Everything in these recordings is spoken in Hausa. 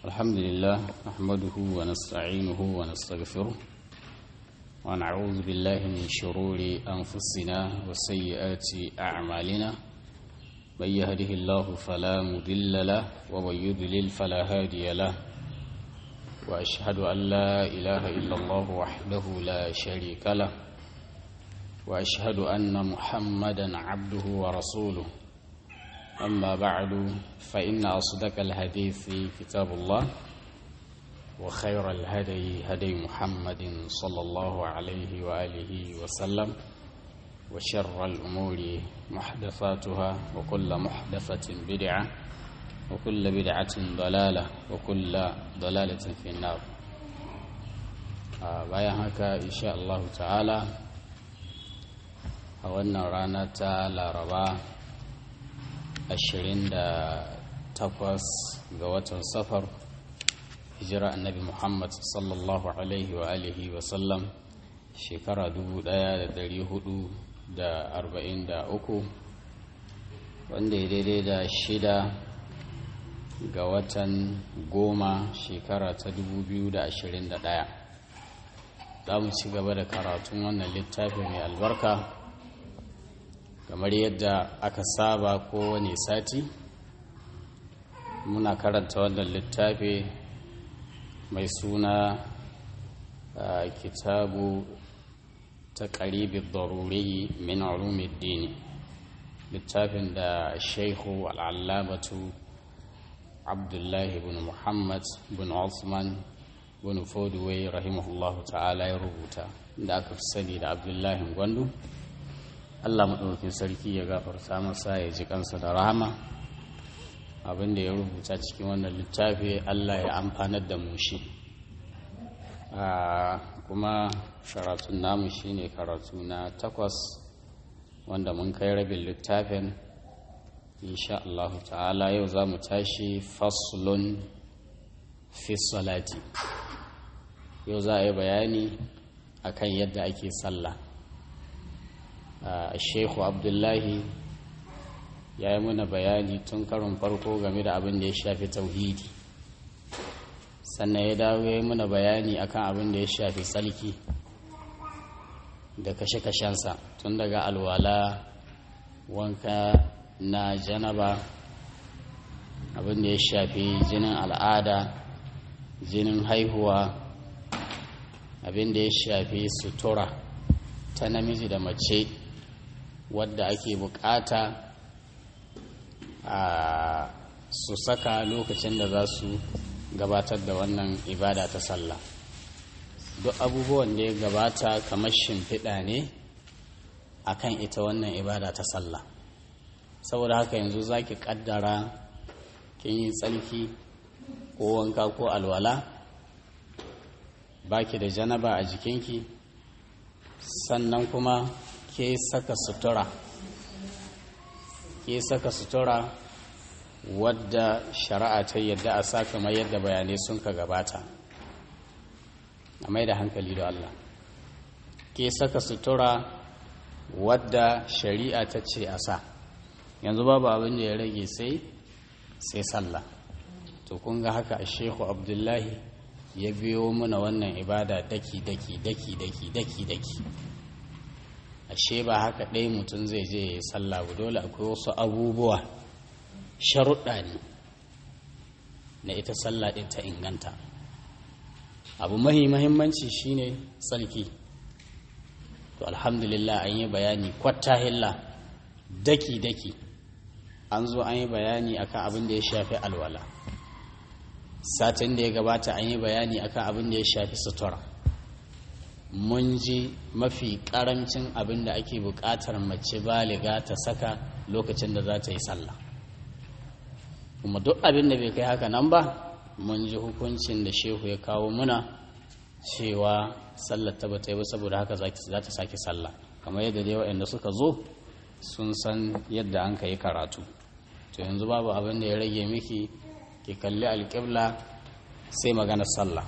الحمد لله نحمده ونستعينه ونستغفره ونعوذ بالله من شرور أنفسنا وسيئات أعمالنا من يهده الله فلا مضل له ومن يضلل فلا هادي له وأشهد أن لا إله إلا الله وحده لا شريك له وأشهد أن محمدا عبده ورسوله أما بعد فإن أصدق الحديث كتاب الله وخير الهدي هدي محمد صلى الله عليه وآله وسلم وشر الأمور محدثاتها وكل محدثة بدعة وكل بدعة ضلالة وكل ضلالة في النار bayan haka insha Allah ta'ala a wannan rana ta laraba 28 ga watan safar hijira annabi muhammad sallallahu alaihi wa alihi wa sallam shekara 1443 wanda ya daidai da shida ga watan goma shekara ta 2021 za mu ci gaba da karatun wannan littafi mai albarka kamar yadda aka saba kowane sati muna karanta wannan littafi mai suna kitabu ta ƙaribin daruri min dini littafin da shaihu al'allamatu abdullahi bin muhammad bin osman bin fodway rahimahullahu ta'ala ya rubuta da aka fi sani da abdullahi gwandu Allah maɗaukin sarki ya gafarta masa ya ji kansa da rahama abin da ya rubuta cikin wannan littafi Allah ya amfanar da mu shi kuma karatun namu shine karatu na takwas wanda mun kai rabin littafin insha Allah ta'ala yau za mu tashi faslun fi salati yau za a yi bayani akan yadda ake sallah shehu abdullahi ya yi muna bayani tun karin farko game da abin da ya shafi tauhidi sannan ya dawo ya yi muna bayani akan abin da ya shafi tsalki da kashe-kashensa tun daga alwala wanka na janaba abin da ya shafi jinin al'ada jinin haihuwa abin da ya shafi sutura ta namiji da mace wadda ake bukata a su saka lokacin da za su gabatar da wannan ibada ta sallah duk abubuwan da ya gabata kamar shimfiɗa ne akan ita wannan ibada ta sallah saboda haka yanzu za ki ƙaddara kin yi tsarki ko wanka ko alwala baki da janaba a jikinki sannan kuma ke saka sutura ke saka sutura wadda shari'a ta yadda a sa kamar yadda bayanai sun ka gabata a mai da hankali da Allah ke saka sutura wadda shari'a ta ce a sa yanzu babu abin da ya rage sai sai sallah to kun ga haka a shehu abdullahi ya biyo mana wannan ibada daki daki daki daki daki daki ashe ba haka ɗaya mutum zai je ya yi sallah ba dole akwai wasu abubuwa sharuɗa ne na ita sallah ɗin ta inganta abu mahi mahimmanci shine tsarki to alhamdulillah an yi bayani kwatta hilla daki daki an zo an yi bayani akan abin da ya shafi alwala satin da ya gabata an yi bayani akan abin da ya shafi sutura mun ji mafi karamcin abin da ake buƙatar mace baliga ta saka lokacin da za ta yi sallah kuma duk abin da bai kai haka nan ba mun ji hukuncin da shehu ya kawo muna cewa sallar ta bata yi ba saboda haka za ta sake sallah kamar yadda dai waɗanda suka zo sun san yadda an ka yi karatu to yanzu babu abin da ya rage miki ki kalli alƙibla sai maganar sallah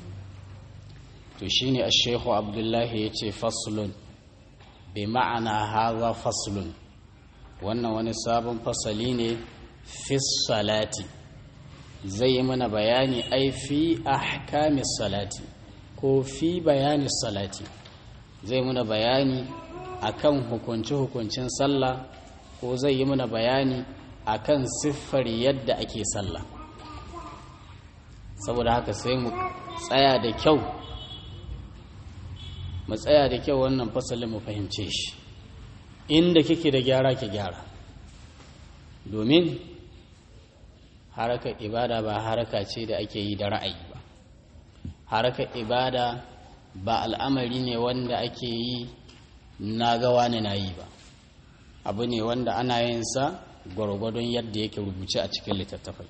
to shine a shehu abdullahi ya ce faslun bi ma'ana haza faslun wannan wani sabon fasali ne fi salati zai yi mana bayani ai fi ahkamis salati ko fi bayanis salati zai muna bayani akan hukunci-hukuncin sallah ko zai yi mana bayani akan siffar yadda ake sallah saboda haka sai mu tsaya da kyau mu tsaya da kyau wannan fasalin mu fahimce shi inda kike da gyara ki gyara domin harakar ibada ba haraka ce da ake yi da ra'ayi ba harakar ibada ba al'amari ne wanda ake yi na gawa ne na yi ba abu ne wanda ana yin sa gwargwadon yadda yake rubuce a cikin littattafai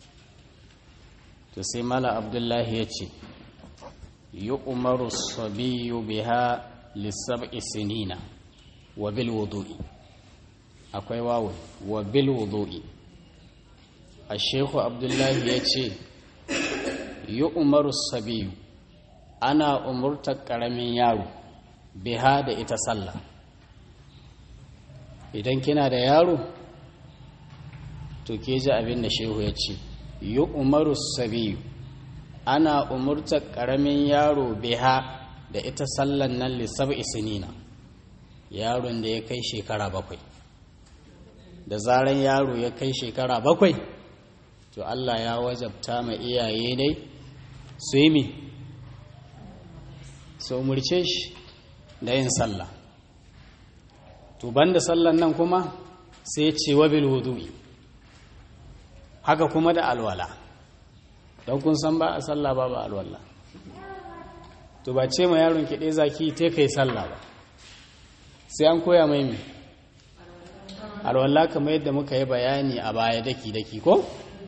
to sai mala abdullahi ya ce yi umaru sabiyu biha lissab'i sinina wa bil wudu'i akwai wawo wa bil wudu'i a shehu abdullahi ya ce yi umaru sabiyu ana umurtar ƙaramin yaro biha da ita sallah idan kina da yaro to ke ji abin da shehu ya ce yi umaru sabiyu ana umurtar ƙaramin yaro biha da ita sallan nan lissab isinina yaron da ya kai shekara bakwai da zaran yaro ya kai shekara bakwai to Allah ya wajabta ma iyaye ne su yi mi su umurce shi da yin sallah to banda sallan nan kuma sai ce wa bil wudu'i haka kuma da alwala don kun san ba a sallah ba ba alwala to ba ce ma yaron ki ɗaya zaki te kai sallah ba sai an koya mai mi alwala kamar yadda muka yi bayani a baya daki daki ko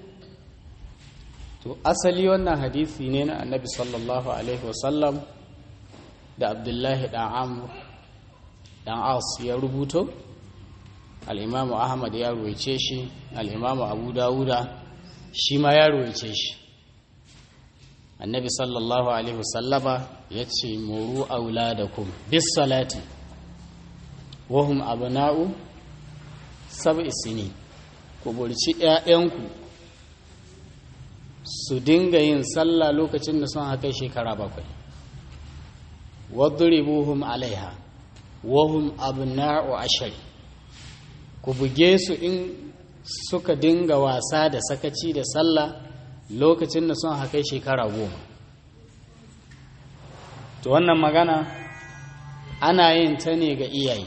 to asali wannan hadisi ne na annabi sallallahu alaihi wasallam da abdullahi dan amur dan as ya rubuto al'imamu ahmad ya ruwaice shi al'imamu abu dawuda shi ma ya ruwaice shi annabi sallallahu alaihi wasallama ya ce muru auladakum bis salati wahum abna'u sab'i sini ku burci ƴaƴanku su dinga yin sallah lokacin da sun haka shekara bakwai wadribuhum alaiha wahum abna'u ashari ku buge su in suka dinga wasa da sakaci da sallah lokacin da sun haka shekara goma to wannan magana ana yin ta ne ga iyaye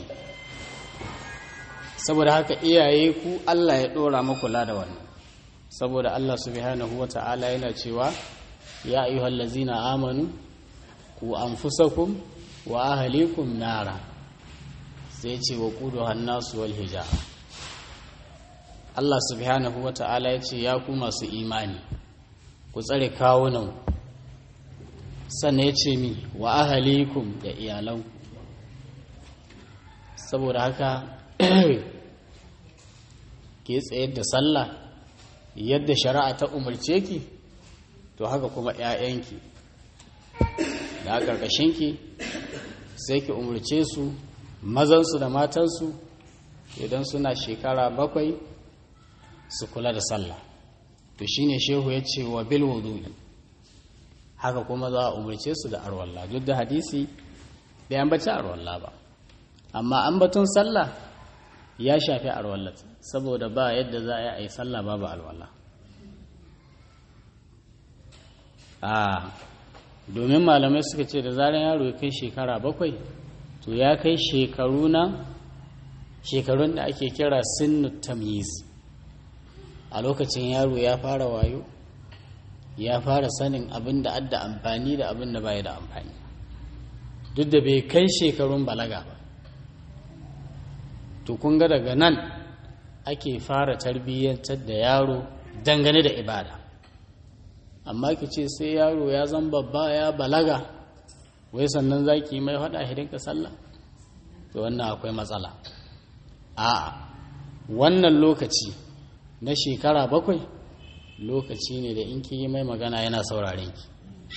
saboda haka iyaye ku Allah ya ɗora makula da wannan saboda Allah subhanahu wa ta'ala yana cewa ya ayyuhal lazina amanu ku anfusakum wa ahlikum nara sai ce wa kudu hannasu wal hijara Allah subhanahu wa ta'ala ya ce ya ku masu imani ku tsare kawunan sannan ya ce mi wa ahalikum da iyalanku saboda haka ke tsayar da sallah yadda shari'a ta umarce ki to haka kuma 'ya'yanki da ƙarƙashinki sai ki umarce su mazansu da matansu idan suna shekara bakwai su kula da sallah to shine shehu ya ce wa bil wudu'i haka kuma za a umarce su da arwalla duk da hadisi bai ambaci arwalla ba amma ambaton sallah ya shafi arwalla saboda ba yadda za a yi sallah babu alwala a domin malamai suka ce da zarar yaro ya kai shekara bakwai to ya kai shekaru na shekarun da ake kira sinnu tamyiz a lokacin yaro ya fara wayo ya fara sanin abin da adda amfani da abin da baya da amfani duk da bai kai shekarun balaga ba to kun ga daga nan ake fara tarbiyyantar da yaro dangane da ibada amma ki ce sai yaro ya zan babba ya balaga wai sannan za ki mai faɗa hidinka sallah to wannan akwai matsala a'a wannan lokaci na shekara bakwai lokaci ne da in ki yi mai magana yana sauraren ki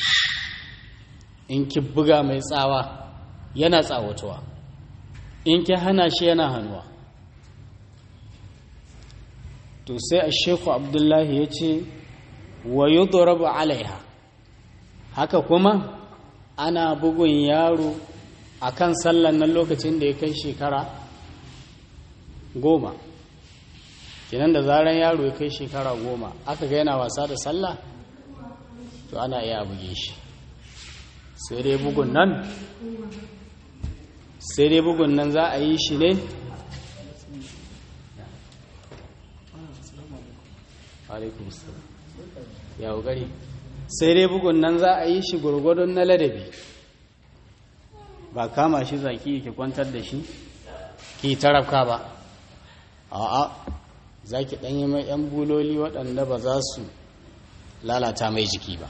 in ki buga mai tsawa yana tsawatuwa in ki hana shi yana hannuwa to sai a sheku abdullahi ya ce wa yudrabu alaiha haka kuma ana bugun yaro akan sallan nan lokacin da ya kai shekara goma kinan da zaran yaro ya kai shekara goma aka ga yana wasa da sallah to ana iya buge shi sai dai bugun nan sai dai bugun nan za a yi shi ne ya gari sai dai bugun nan za a yi shi gurgudun na ladabi ba kama shi zaki ke kwantar da shi ki tarafka ba a'a za ki ɗanyi mai 'yan buloli waɗanda ba za su lalata mai jiki ba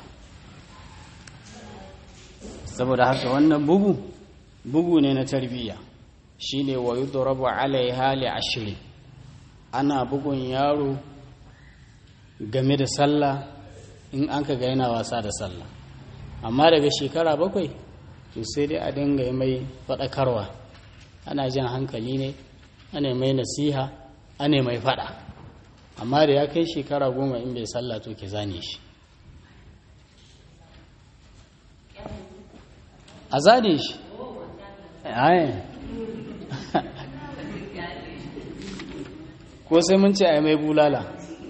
saboda haka wannan bugu bugu ne na tarbiyya shine wa yudrabu alaiha li ashri ana bugun yaro game da sallah in an ka ga yana wasa da sallah amma daga shekara bakwai to sai dai a dinga yi mai faɗakarwa ana jan hankali ne ana mai nasiha ana mai faɗa amma da ya kai shekara goma in bai sallah to ki zane shi a zane shi ayin ko sai mun ce a yi mai bulala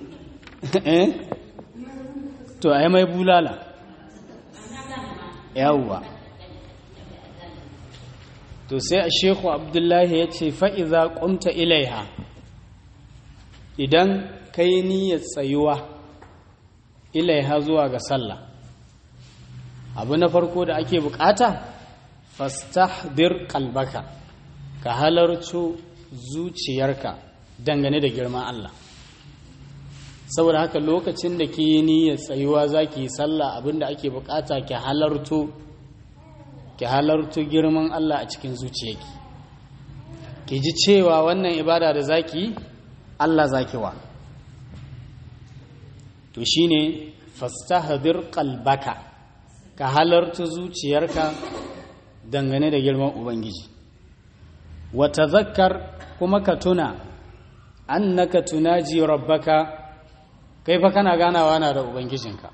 to a yi mai bulala yawwa to sai a sheku abdullahi ya ce fa'iza ƙumta ilaiha idan ka yi niyyar tsayuwa ilaiha zuwa ga sallah abu na farko da ake bukata fastahdir kalbaka ka halarci zuciyarka dangane da girman Allah saboda haka lokacin da ke yi niyyar tsayuwa za ki yi sallah abinda ake bukata ki halarto ki halarto girman Allah a cikin zuciyarki ki ji cewa wannan ibada da za ki yi Allah za ki wa to shine fastahdir qalbaka ka halarta zuciyarka dangane da girman ubangiji wa tazakkar kuma ka tuna annaka tunaji rabbaka kai fa kana ganawa na da ubangijinka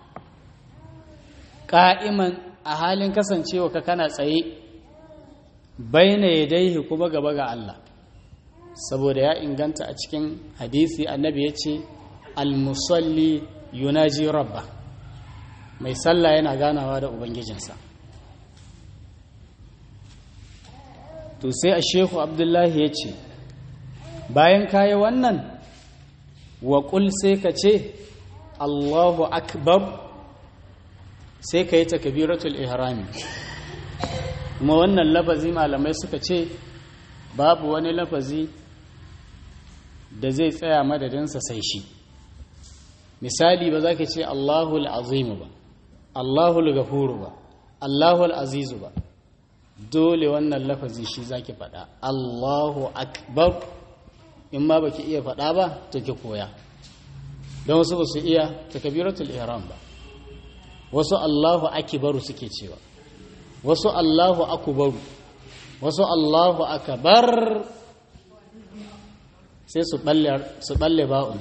ka'iman a halin kasancewa ka kana tsaye baina yadaihi kuma gaba ga Allah saboda ya inganta a cikin hadisi annabi ya ce al-musalli yunaji rabba mai sallah yana ganawa da ubangijinsa to sai a shehu abdullahi ya ce bayan kayi wannan waƙul sai ka ce allahu akbar sai ka yi takabiratul ihrami kuma wannan lafazi malamai suka ce babu wani lafazi da zai tsaya madadinsa sai shi misali ba za ka ce allahul azimu ba allahul gafuru ba allahul azizu ba dole wannan lafazi shi za ki faɗa allahu akbar in ma baki iya faɗa ba to ki koya don wasu ba su iya takabiratul ihram ba wasu allahu akibaru suke cewa wasu allahu akubaru wasu allahu akabar sai su balle ba'un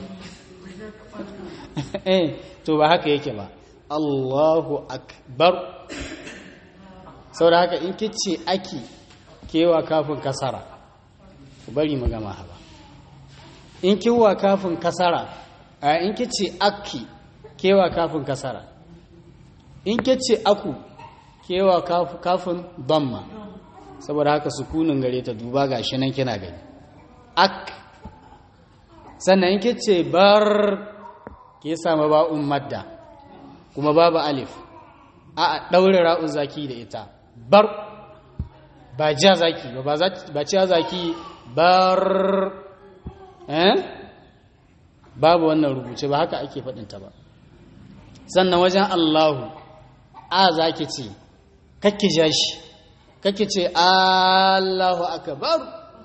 eh to ba haka yake ba allahu akbar sau da haka in kice aki kewa kafin kasara ku bari mu gama haba in kiwa kafin kasara a in kice aki kewa kafin kasara in kice aku kewa kafin damma saboda haka sukunin gare ta duba gashi nan kina gani ak sannan in kice bar ke sama ba'un madda kuma babu alif a daure ra'un zaki da ita bar ba ja zaki ba ba ciya zaki bar eh babu wannan rubuce ba haka ake faɗinta ba sannan wajen Allahu a zaki ce kakki ja shi kakki ce Allahu akbar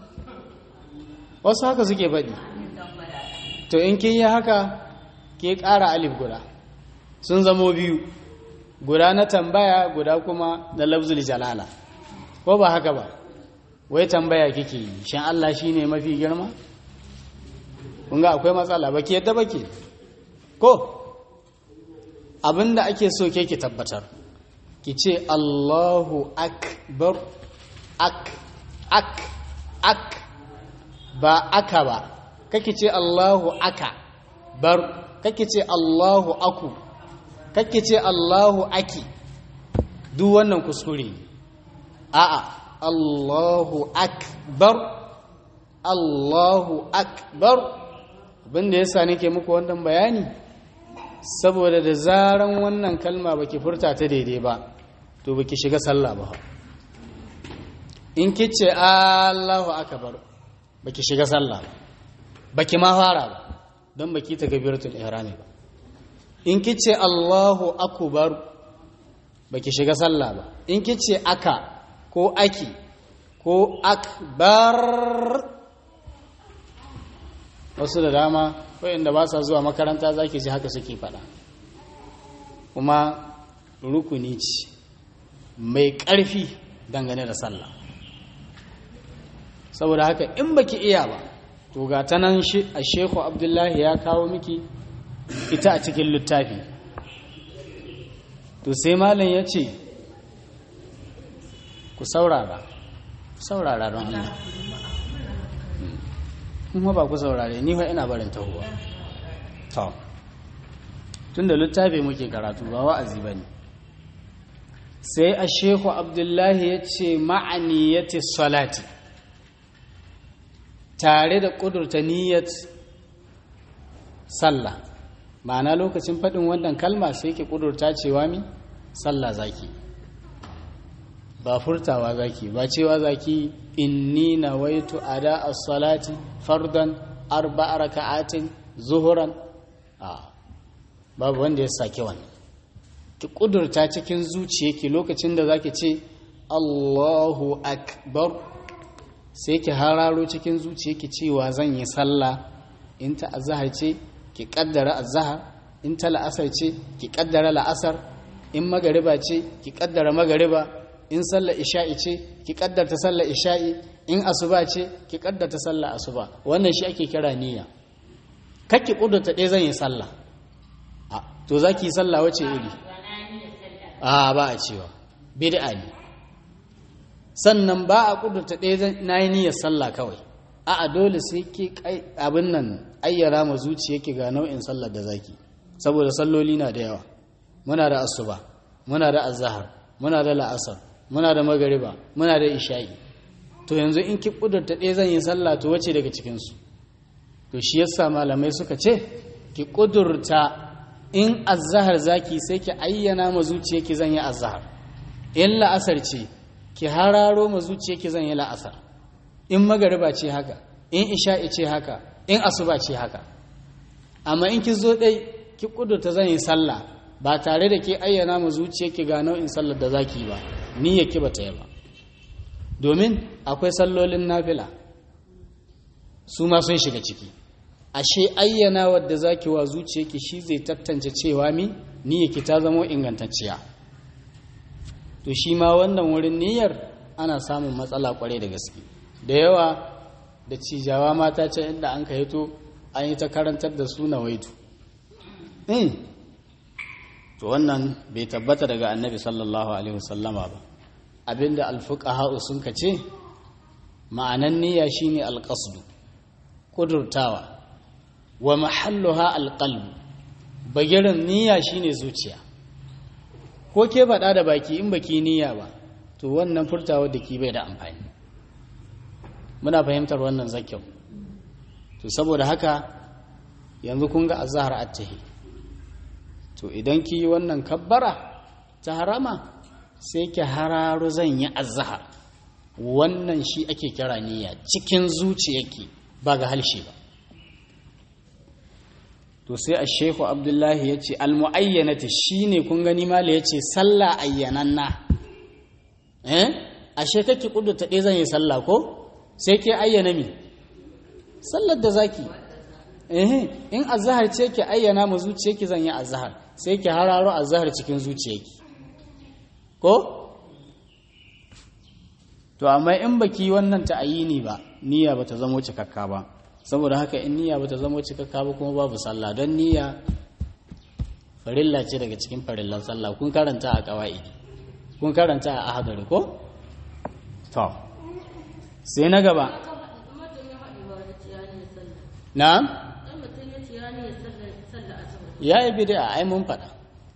wasu haka suke faɗi to in kin yi haka ke ƙara alif guda sun zamo biyu guda na tambaya guda kuma na lafzul jalala ko ba haka ba wai tambaya kike yi shan Allah shine mafi girma kun ga akwai matsala baki yadda baki ko abinda ake so ke ki tabbatar ki ce Allahu akbar ak ak ak ba aka ba kake ce Allahu aka bar kake ce Allahu aku kake ce Allahu aki duk wannan kuskure a'a Allahu akbar Allahu akbar abinda yasa nake muku wannan bayani saboda da zaran wannan kalma baki furta ta daidai ba to baki shiga sallah ba in kice Allahu akbar baki shiga sallah ba baki ma fara ba don baki ta gabiratul ihrami ba in kice Allahu akbar baki shiga sallah ba in kice aka ko aki ko akbar wasu da dama waɗanda ba sa zuwa makaranta za ki ji haka suke faɗa kuma rukuni ce mai ƙarfi dangane da sallah saboda haka in baki iya ba to ga ta nan a shehu abdullahi ya kawo miki ita a cikin littafi to sai malam ya ce ku saurara saurara don Allah kuma ba ku saurare ni fa ina barin tahuwa to tunda littafi muke karatu ba wa'azi bane sai a shehu abdullahi ya ce ma'aniyati salati tare da ƙudurta niyyat sallah ma'ana lokacin faɗin wannan kalma sai ke ƙudurta cewa mi sallah zaki ba furtawa zaki ba cewa zaki inni nawaitu ada as-salati fardan arba'a raka'atin zuhuran a babu wanda ya sake wannan ki kudurta cikin zuciyarki lokacin da zaki ce Allahu akbar sai ki hararo cikin zuciyarki cewa zan yi sallah in ta azhar ce ki kaddara azhar in ta la'asar ce ki kaddara la'asar in magariba ce ki kaddara magariba in sallar isha'i ce ki kaddarta sallar isha'i in asuba ce ki kaddarta sallar asuba wannan shi ake kira niyya kakki kudurta ɗaya zan yi sallah to za ki yi sallah wace iri a ba a cewa bid'a ne sannan ba a kudurta ɗaya na yi niyyar sallah kawai a a dole sai ki abin nan ayyara ma zuciya ga nau'in sallar da zaki saboda salloli na da yawa muna da asuba muna da azhar muna da la'asar muna da magariba muna da isha'i to yanzu in ki kudurta ɗaya zan yi sallah to wace daga cikinsu to shi yasa malamai suka ce ki kudurta in azahar zaki sai ki ayyana ma zuciyarki zan yi azahar in la'asar ce ki hararo ma zuciyarki zan yi la'asar in magariba ce haka in isha'i ce haka in asuba ce haka amma in ki zo dai ki kudurta zan yi sallah ba tare da ke ayyana ma zuciyarki ga nau'in sallar da zaki ba niyyarki ba ta yi ba domin akwai sallolin nafila su ma sun shiga ciki ashe ayyana wadda zaki wa zuciyarki shi zai tattance cewa mi niyyarki ta zama ingantacciya to shi ma wannan wurin niyyar ana samun matsala kwarai da gaske da yawa da cijawa mata ce inda an ka hito an yi ta karantar da su na waitu to wannan bai tabbata daga annabi sallallahu alaihi wasallama ba abinda alfuqaha sun ka ce ma'anan niyya shine alqasdu kudurtawa wa mahalluha alqalbu bagirin niyya shine zuciya ko ke faɗa da baki in baki niyya ba to wannan furtawa da ki bai da amfani muna fahimtar wannan zakyau to saboda haka yanzu kun ga azhar attahi to idan ki yi wannan kabbara ta harama sai ki hararo zan yi azhar wannan shi ake kira niyya cikin zuciyarki ba ga halshe ba to sai a shehu abdullahi ya ce almu'ayyanati shi ne kun gani mala ya ce sallah ayyananna eh ashe kake kudurta ɗaya zan yi sallah ko sai ke ayyana mi sallar da zaki eh in azhar ce ke ayyana mu zuciyarki zan yi azhar sai ki hararo azhar cikin zuciyarki ko to amma in baki wannan ta'ayini ba niyya bata zama cikakka ba saboda haka in niyya bata zama cikakka ba kuma babu sallah don niyya farilla ce daga cikin farillan sallah kun karanta a ƙawa'idi kun karanta a ahadari ko? to sai na gaba na? ya yi bida ai mun faɗa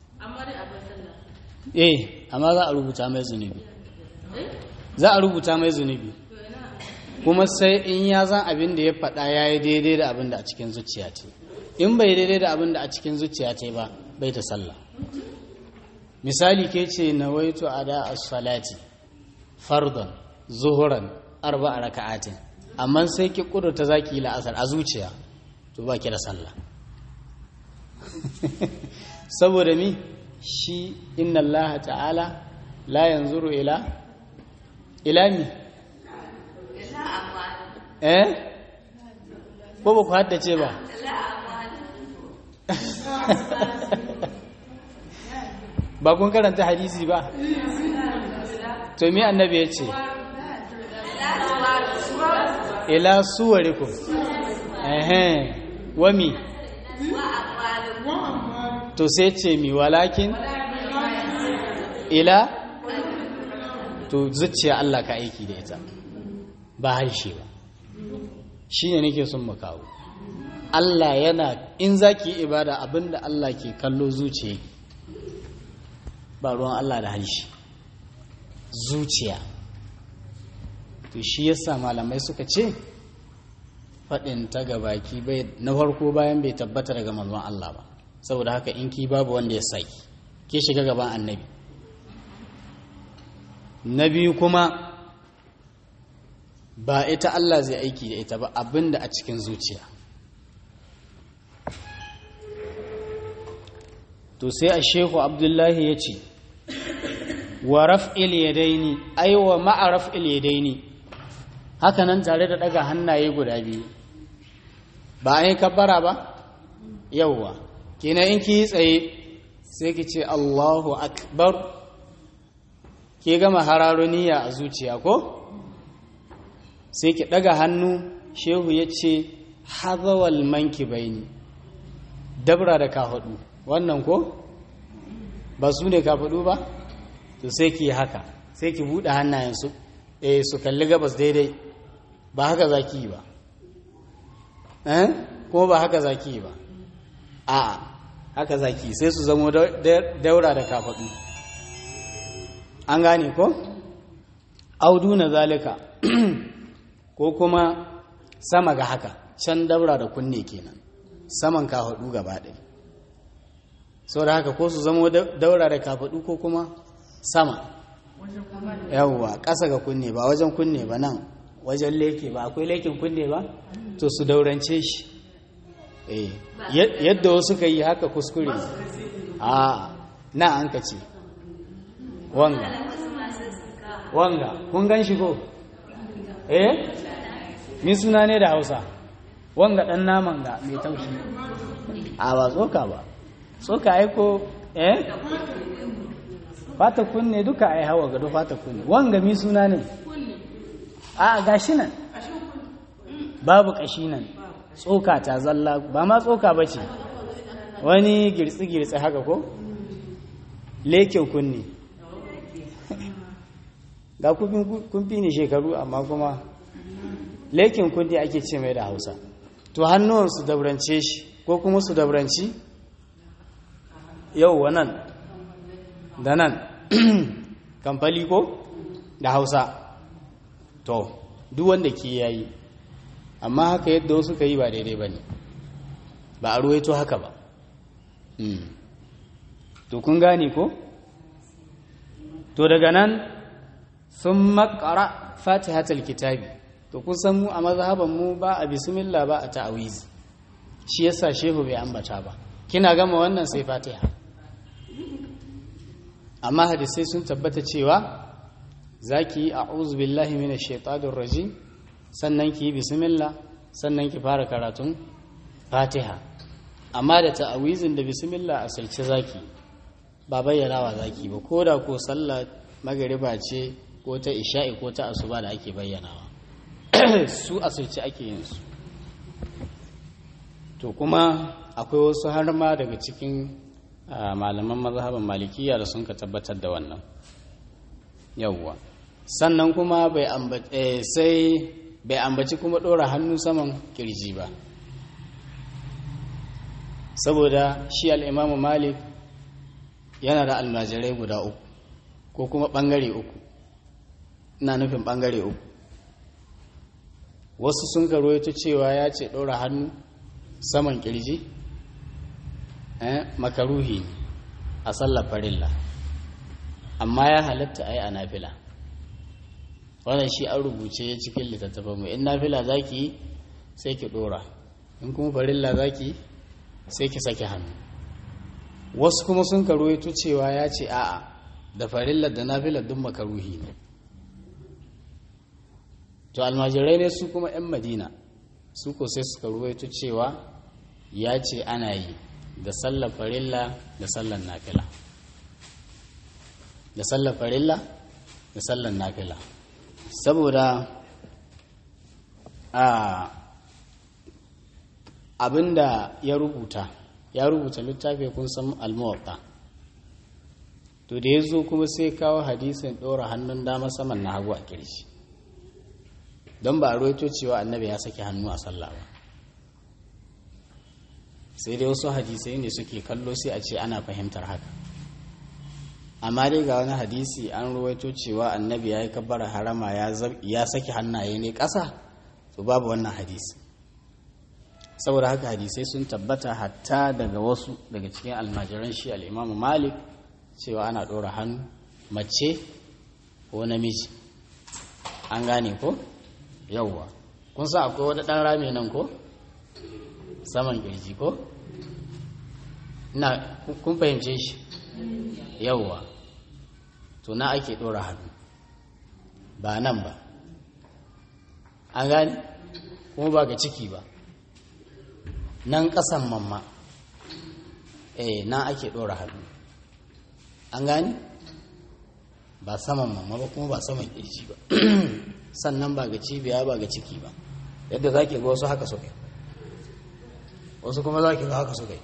eh amma za a rubuta mai zunubi za a rubuta mai zunubi kuma sai in ya zan abin da ya faɗa ya yi daidai da abin da a cikin zuciya ce in bai daidai da abin da a cikin zuciya ce ba bai ta sallah misali ke ce na waito a da as-salati fardon zuhuran arba a raka'atin amma sai ki kudurta zaki yi la'asar a zuciya to ba ki da sallah saboda mi shi inna allaha ta'ala la yanzuru ila ila mi eh ko ba ku haddace ba ba kun karanta hadisi ba to me annabi ya ce ila suwarikum ehe wami to sai ce mi walakin ila to zuciya Allah ka aiki da ita ba harshe ba shi ne nake son mu kawo Allah yana in za ki yi ibada abinda Allah ke kallo zuciya ba ruwan Allah da harshe zuciya to shi yasa malamai suka ce faɗin ta gabaki bai na farko bayan bai tabbata daga manzon Allah ba saboda haka in ki babu wanda ya saki ke shiga gaban annabi na biyu kuma ba ita Allah zai aiki da ita ba abinda a cikin zuciya to sai a shehu abdullahi ya ce wa raf'il yadaini ai wa ma'a raf'il yadaini haka nan tare da daga hannaye guda biyu ba an yi kabbara ba yawwa kenan in ki yi tsaye sai ki ce Allahu akbar ke gama hararo niyya a zuciya ko sai ki daga hannu shehu ya ce hazawal manki baini dabra da ka hudu wannan ko ba su ne ka hudu ba to sai ki yi haka sai ki buɗe hannayensu eh su kalli gabas daidai ba haka za ki yi ba eh ko ba haka za ki yi ba a haka za ki sai su zamo daura da kafaɗu an gane ko audu na zalika ko kuma sama ga haka can daura da kunne kenan saman kafaɗu gaba ɗaya sau da haka ko su zamo daura da kafaɗu ko kuma sama yawwa ƙasa ga kunne ba wajen kunne ba nan wajen leke ba akwai lekin kunne ba to su daurance shi yadda wasu ka yi haka kuskure a na an ka ce wanga wanga kun gan shi ko eh ni suna ne da hausa wanga ɗan naman ga mai taushi a ba tsoka ba tsoka aiko eh fata kunne duka ai hawa gado fata kunne wanga mi suna ne a gashi nan babu kashi nan tsoka ta zalla ba ma tsoka ba ce wani girtsi-girtsi haka ko lekin kunne ga kun fi ni shekaru amma kuma lekin kunne ake ce mai da hausa to hannuwan su dabrance shi ko kuma su dabranci yau nan da nan kamfali ko da hausa to duk wanda ke yayi amma haka yadda wasu ka yi ba daidai ba ne ba a ruwaito haka ba to kun gane ko to daga nan sun makara fatihatul kitabi to kusan mu a mazhaban mu ba a bismillah ba a ta'awizi shi yasa shehu bai ambata ba kina gama wannan sai fatiha amma hadisai sun tabbata cewa za ki yi a'udhu billahi minash shaitanir rajim sannan ki yi bismillah sannan ki fara karatun fatiha amma da ta'awizin da bismillah a salce zaki ba bayyanawa zaki ba ko da ko sallah magariba ce ko ta isha'i ko ta asuba da ake bayyanawa su a salce ake yin su to kuma akwai wasu har ma daga cikin malaman mazhaban malikiya da sun ka tabbatar da wannan yawwa sannan kuma bai ambaci sai bai ambaci kuma ɗora hannu saman kirji ba saboda shi al'imamu malik yana da almajirai guda uku ko kuma ɓangare uku ina nufin ɓangare uku wasu sun ta cewa ya ce ɗora hannu saman kirji makaruhi ne a sallar farilla amma ya halatta a yi a nafila wannan shi an rubuce cikin littattafan mu in nafila za ki yi sai ki ɗora in kuma farilla za ki yi sai ki sake hannu wasu kuma sun karuwaito cewa ya ce a'a da farillar da nafilar duk makaruhi ne to almajirai ne su kuma 'yan madina su ko sai suka ruwaito cewa ya ce ana yi da sallar farilla da sallar nafila da sallar farilla da sallar nafila saboda a abinda ya rubuta ya rubuta littafi kun san almuwatta to da ya zo kuma sai kawo hadisin ɗora hannun dama saman na hagu a kirshi don ba a roito cewa annabi ya saki hannu a sallah ba sai dai wasu hadisai ne suke kallo sai a ce ana fahimtar haka amma dai ga wani hadisi an ruwaito cewa annabi ya yi kabbar harama ya saki hannaye ne ƙasa to babu wannan hadisi saboda haka hadisai sun tabbata hatta daga wasu daga cikin almajiran shi al'imamu malik cewa ana ɗora hannu mace ko namiji an gane ko yauwa kun sa akwai wani ɗan rami nan ko saman ƙirji ko na kun fahimce shi yauwa to na ake ɗora hannu ba nan ba an gane kuma ba ga ciki ba nan ƙasan mamma eh na ake ɗora hannu an gane ba saman mamma ba kuma ba saman ƙirji ba sannan ba ga cibiya ba ga ciki ba yadda za ki ga wasu haka suka yi wasu kuma za ki ga haka suka yi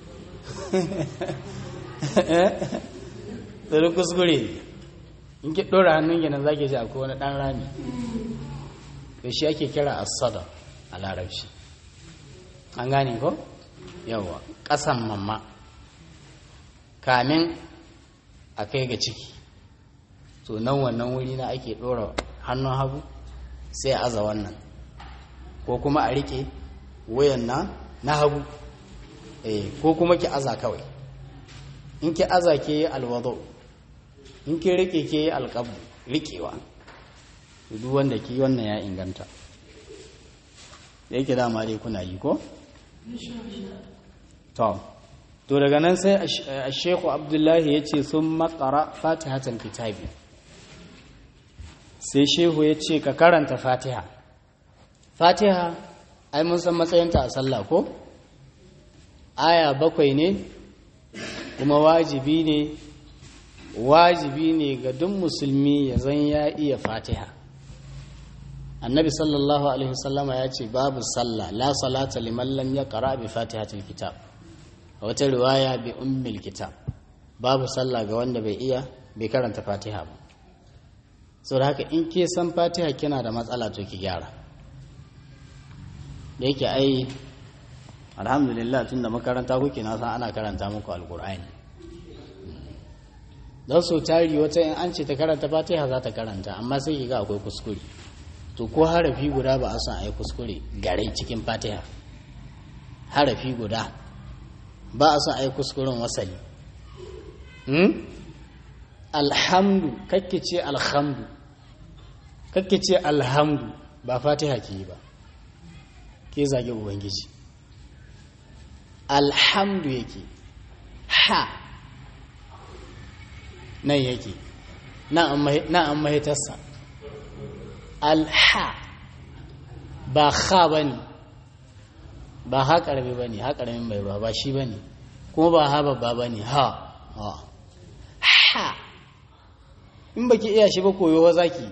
tsari kuskure in ki ɗora hannun gina za ki ji akwai wani ɗan rami da shi ake kira asada a larabci an gane ko yawa ƙasan mamma kamin a kai ga ciki to nan wannan wuri na ake ɗora hannun hagu sai a aza wannan ko kuma a riƙe wayan na na hagu eh ko kuma ki aza kawai in ki aza ke yi alwado in ki riƙe ke yi alƙabu riƙewa duk wanda ki wannan ya inganta da yake dama dai kuna yi ko? to to daga nan sai a shekhu abdullahi ya ce sun makara fatihatan kitabi sai shehu ya ce ka karanta fatiha fatiha ai mun san matsayinta a sallah ko aya bakwai ne kuma wajibi ne wajibi ne ga duk musulmi ya zan ya iya fatiha annabi sallallahu alaihi wasallama ya ce babu sallah la salata liman lam yaqra bi fatihatil kitab a wata riwaya bi ummil kitab babu sallah ga wanda bai iya bai karanta fatiha ba saboda haka in ke san fatiha kina da matsala to ki gyara da yake ai alhamdulillah tun da makaranta kuke na san ana karanta muku alkur'ani don so tari wata in an ce ta karanta fatiha za ta karanta amma sai ki ga akwai kuskure to ko harafi guda ba a san ai kuskure gare cikin fatiha harafi guda ba a san ai kuskuren wasali alhamdu kakke ce alhamdu kakke ce alhamdu ba fatiha ke yi ba ke zage ubangiji alhamdu yake ha nan yake na an mahitarsa alha ba ha ba ne ba ha ƙarfi ba ne ha ƙarfin mai ruwa ba shi ba ne kuma ba ha babba ba ne ha ha in baki iya shi ba koyo wa zaki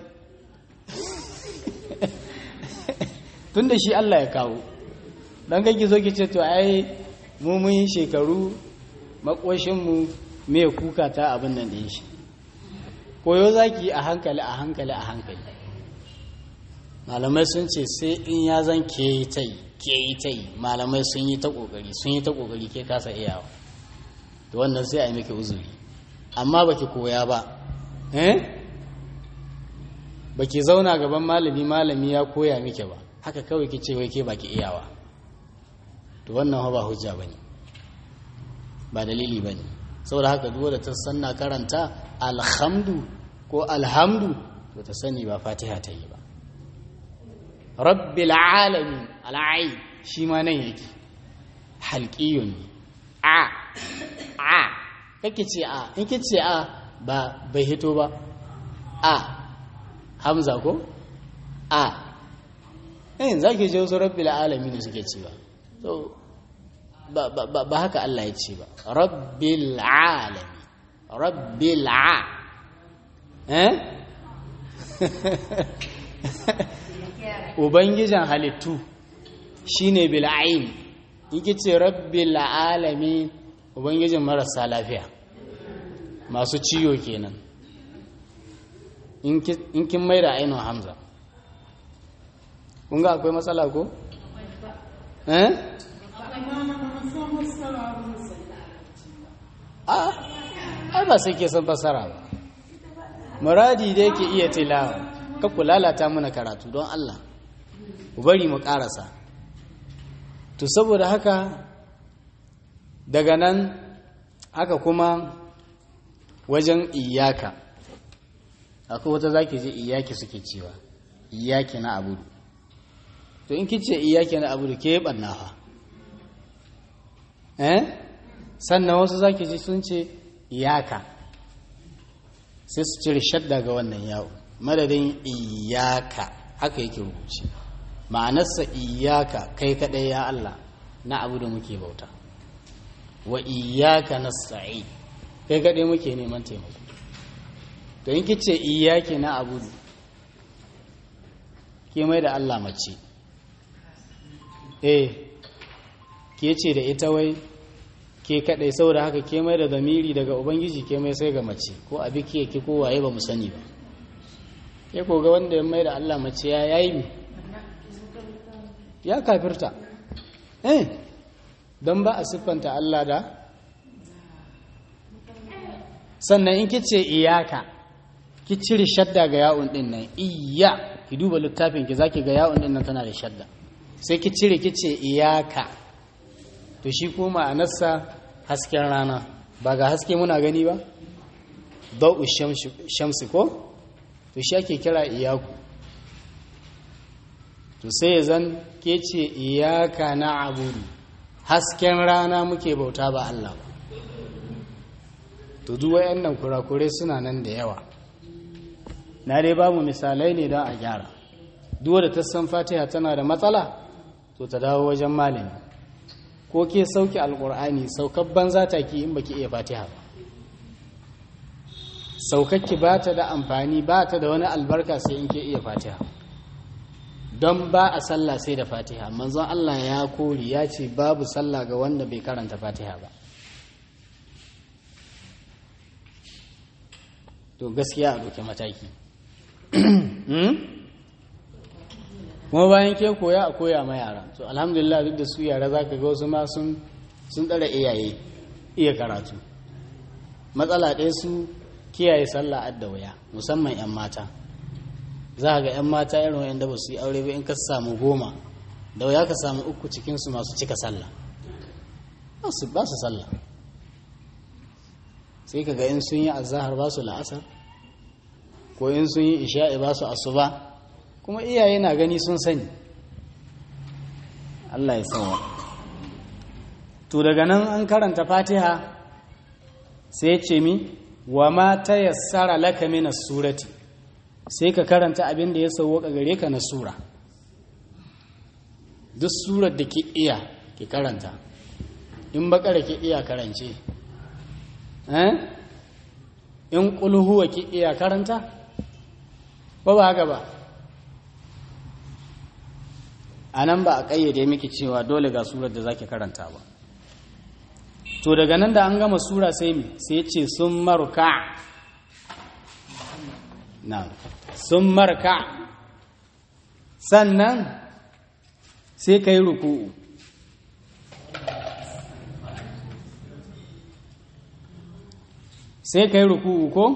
tun da shi Allah ya kawo don kai ki zo ki ce to ai mu mun yi shekaru makoshinmu mai kuka ta abin nan da shi koyo za ki yi a hankali a hankali a hankali malamai sun ce sai in ya zan ke yi ta yi ke yi ta yi malamai sun yi ta ƙoƙari sun yi ta ƙoƙari ke kasa iyawa da wannan sai a yi miki uzuri amma baki koya ba eh baki zauna gaban malami malami ya koya miki ba haka kawai ki ce wai ke baki iyawa to wannan ba hujja bane ba dalili bane saboda haka duk da ta sanna karanta alhamdu ko alhamdu to ta sani ba fatiha ta yi ba rabbil alamin al'ai shi ma nan yake halqiyun a a kake ce a in ke ce a ba bai hito ba a hamza ko a eh zaki je wasu rabbil alamin suke cewa to ba ba ba haka Allah ya ce ba rabbil alamin rabbil a eh ubangijin halittu shine bil'ain yake ce rabbil alamin ubangijin marasa lafiya masu ciyo kenan in kin mai da ainihin hamza kun ga akwai matsala ko? eh? a ai ba sai ke san fasara ba muradi da yake iya tilawa ka ku lalata mana karatu don Allah ku bari mu karasa to saboda haka daga nan haka kuma wajen iyaka akwai wata zaki je iyaki suke cewa iyaki na abudu to in kice iyaki na abudu ke banna fa eh sannan wasu zaki ji sun ce iyaka sai su cire shadda ga wannan yawo madadin iyaka haka yake rubuce ma'anarsa iyaka kai kadai ya Allah na abu da muke bauta wa iyaka nasta'i kai kadai muke neman taimako to in kice iyaki na abudu ke mai da Allah mace eh ke ce da ita wai ke kadai saboda haka ke mai da zamiri daga ubangiji ke mai sai ga mace ko abi ke ki ko waye ba mu sani ba ke ko ga wanda ya mai da Allah mace ya yayi mi ya kafirta eh don ba a siffanta Allah da sannan in kice iyaka ki cire shadda ga ya'un din nan iya ki duba littafin ki zaki ga ya'un din nan tana da shadda sai ki cire kice iyaka to shi ko ma'anarsa hasken rana ba ga haske muna gani ba da'u shamsi ko to shi ake kira iyaku to sai ya zan ke ce iyaka na abudu hasken rana muke bauta ba Allah ba to duk wayannan kurakurai suna nan da yawa na dai bamu misalai ne don a gyara duk da ta san fatiha tana da matsala to ta dawo wajen malami ko ke sauki alkur'ani saukabban za ta ki in baki iya fatiha ba saukakki ba ta da amfani ba ta da wani albarka sai in ke iya fatiha don ba a sallah sai da fatiha manzon Allah ya kori ya ce babu sallah ga wanda bai karanta fatiha ba to gaskiya a doke mataki kuma bayan ke koya a koya ma yara to alhamdulillah duk da su yara za ka ga wasu ma sun tsara iyaye iya karatu matsala ɗaya su kiyaye sallah adda waya musamman 'yan mata za ga 'yan mata irin wa'anda ba su yi aure ba in ka samu goma da waya ka samu uku cikinsu masu cika sallah ba su sallah sai ka ga in sun yi azahar ba su la'asar ko in sun yi isha'i ba su asuba kuma iyaye na gani sun sani Allah ya sawa to daga nan an karanta fatiha sai ce mi wa ma ta yassara laka mina surati sai ka karanta abin da ya sauwaka gare ka na sura duk surar da ki iya ki karanta in bakara ki iya karance in kulhuwa ki iya karanta ba ba haka ba a nan ba a ƙayyade miki cewa dole ga surar da zaki karanta ba to daga nan da an gama sura sai mi sai ce sun maruka na sun marka sannan sai ka yi ruku'u sai ka yi ruku'u ko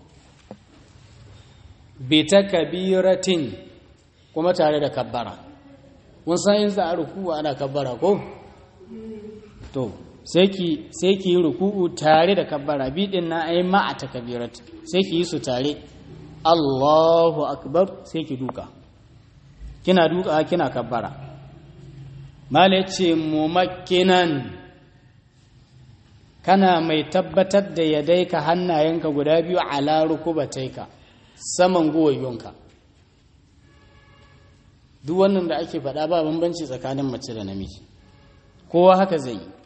bita kabiratin kuma tare da kabbara kun san yin za a ruku'u ana kabbara ko to sai ki yi ruku'u tare da kabbara bidin na ai ma'a ta kabirat sai ki yi su tare Allahu akbar sai ki duka kina duka kina kabbara mala ce mumakkinan kana mai tabbatar da yadaika hannayenka guda biyu ala rukubataika saman guwayyonka duk wannan da ake faɗa ba bambanci tsakanin mace da namiji kowa haka zai yi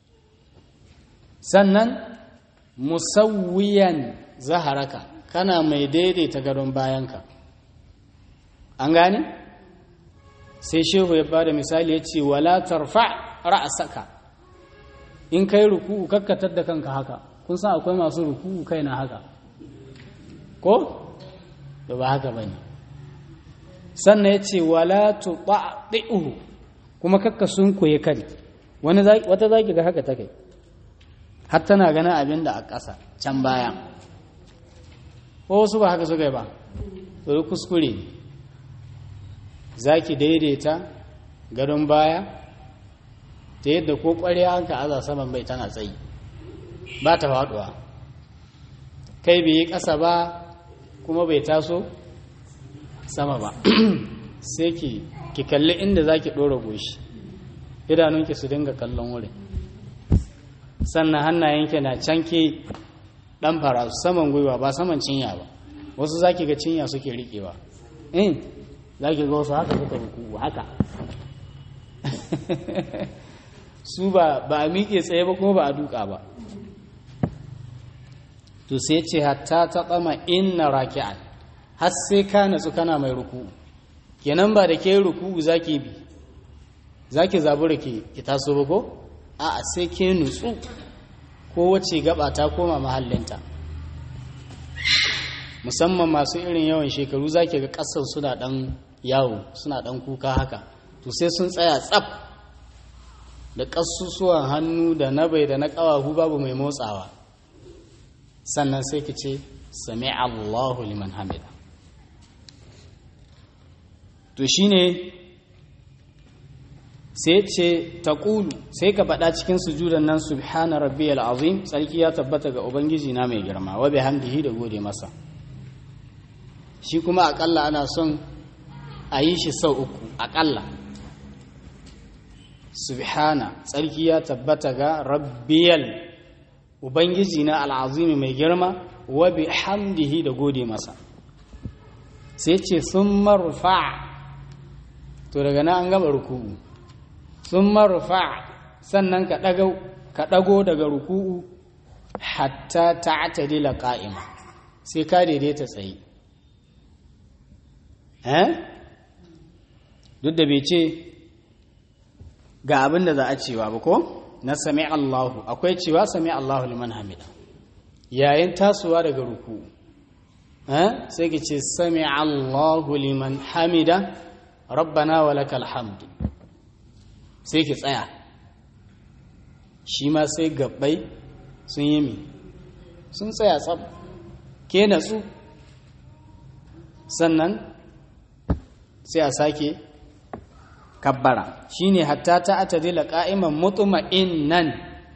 sannan musawwiyan zaharaka kana mai daidaita gadon bayanka an gane sai shehu ya bada misali ya ce wala tarfa ra'asaka in kai ruku'u kakkatar da kanka haka kun san akwai masu ruku'u kai na haka ko da ba haka bane sannan ya ce wala tuɗaɗi'uhu kuma kakka sun koye kari wani wata zaki ga haka ta kai har tana ganin abin da a ƙasa can baya ko wasu ba haka suka yi ba to kuskure ne za ki daidaita gadon baya ta yadda ko ƙwarya an ka aza saman bai tana tsayi ba ta faɗuwa kai bai yi ƙasa ba kuma bai taso sama ba sai ki ki kalli inda za ki ɗora goshi idanunki su dinga kallon wurin sannan hannayenki na canke ɗan fara saman gwiwa ba saman cinya ba wasu za ki ga cinya suke riƙewa in za ki ga wasu haka suka ruku haka su ba a miƙe tsaye ba kuma ba a duka ba to sai ce hatta ta tsama inna raki'an har sai ka natsu kana mai ruku kenan ba da ke ruku za ki bi za ki zabura ki taso ba ko a sai ke nutsu ko wace gaba ta koma mahallinta musamman masu irin yawan shekaru za ki ga ƙasar suna ɗan yawo suna ɗan kuka haka to sai sun tsaya tsaf da ƙasusuwan hannu da na bai da na ƙawahu babu mai motsawa sannan sai ki ce sami Allahu liman hamida to shine sai ce taƙulu sai ka faɗa cikin sujudan nan subhana rabbiyal azim tsarki ya tabbata ga ubangiji na mai girma wa bihamdihi da gode masa shi kuma aƙalla ana son a yi shi sau uku aƙalla subhana tsarki ya tabbata ga rabbiyal ubangiji na al'azimi mai girma wa bihamdihi da gode masa sai ce sun marfa to daga na an gama ruku'u sun marfa sannan ka ɗago daga ruku'u hatta ta atadila ƙa'ima sai ka daidaita tsaye eh duk da bai ce ga abin da za a cewa ba ko na sami Allahu akwai cewa sami Allahu liman hamida yayin tasowa daga ruku'u eh sai ki ce sami Allahu liman hamida rabbana wa lakal hamdu sai ki tsaya shi ma sai gabbai sun yi mi sun tsaya tsab ke natsu sannan sai a sake kabbara shine hatta ta atadila qa'iman mutma'innan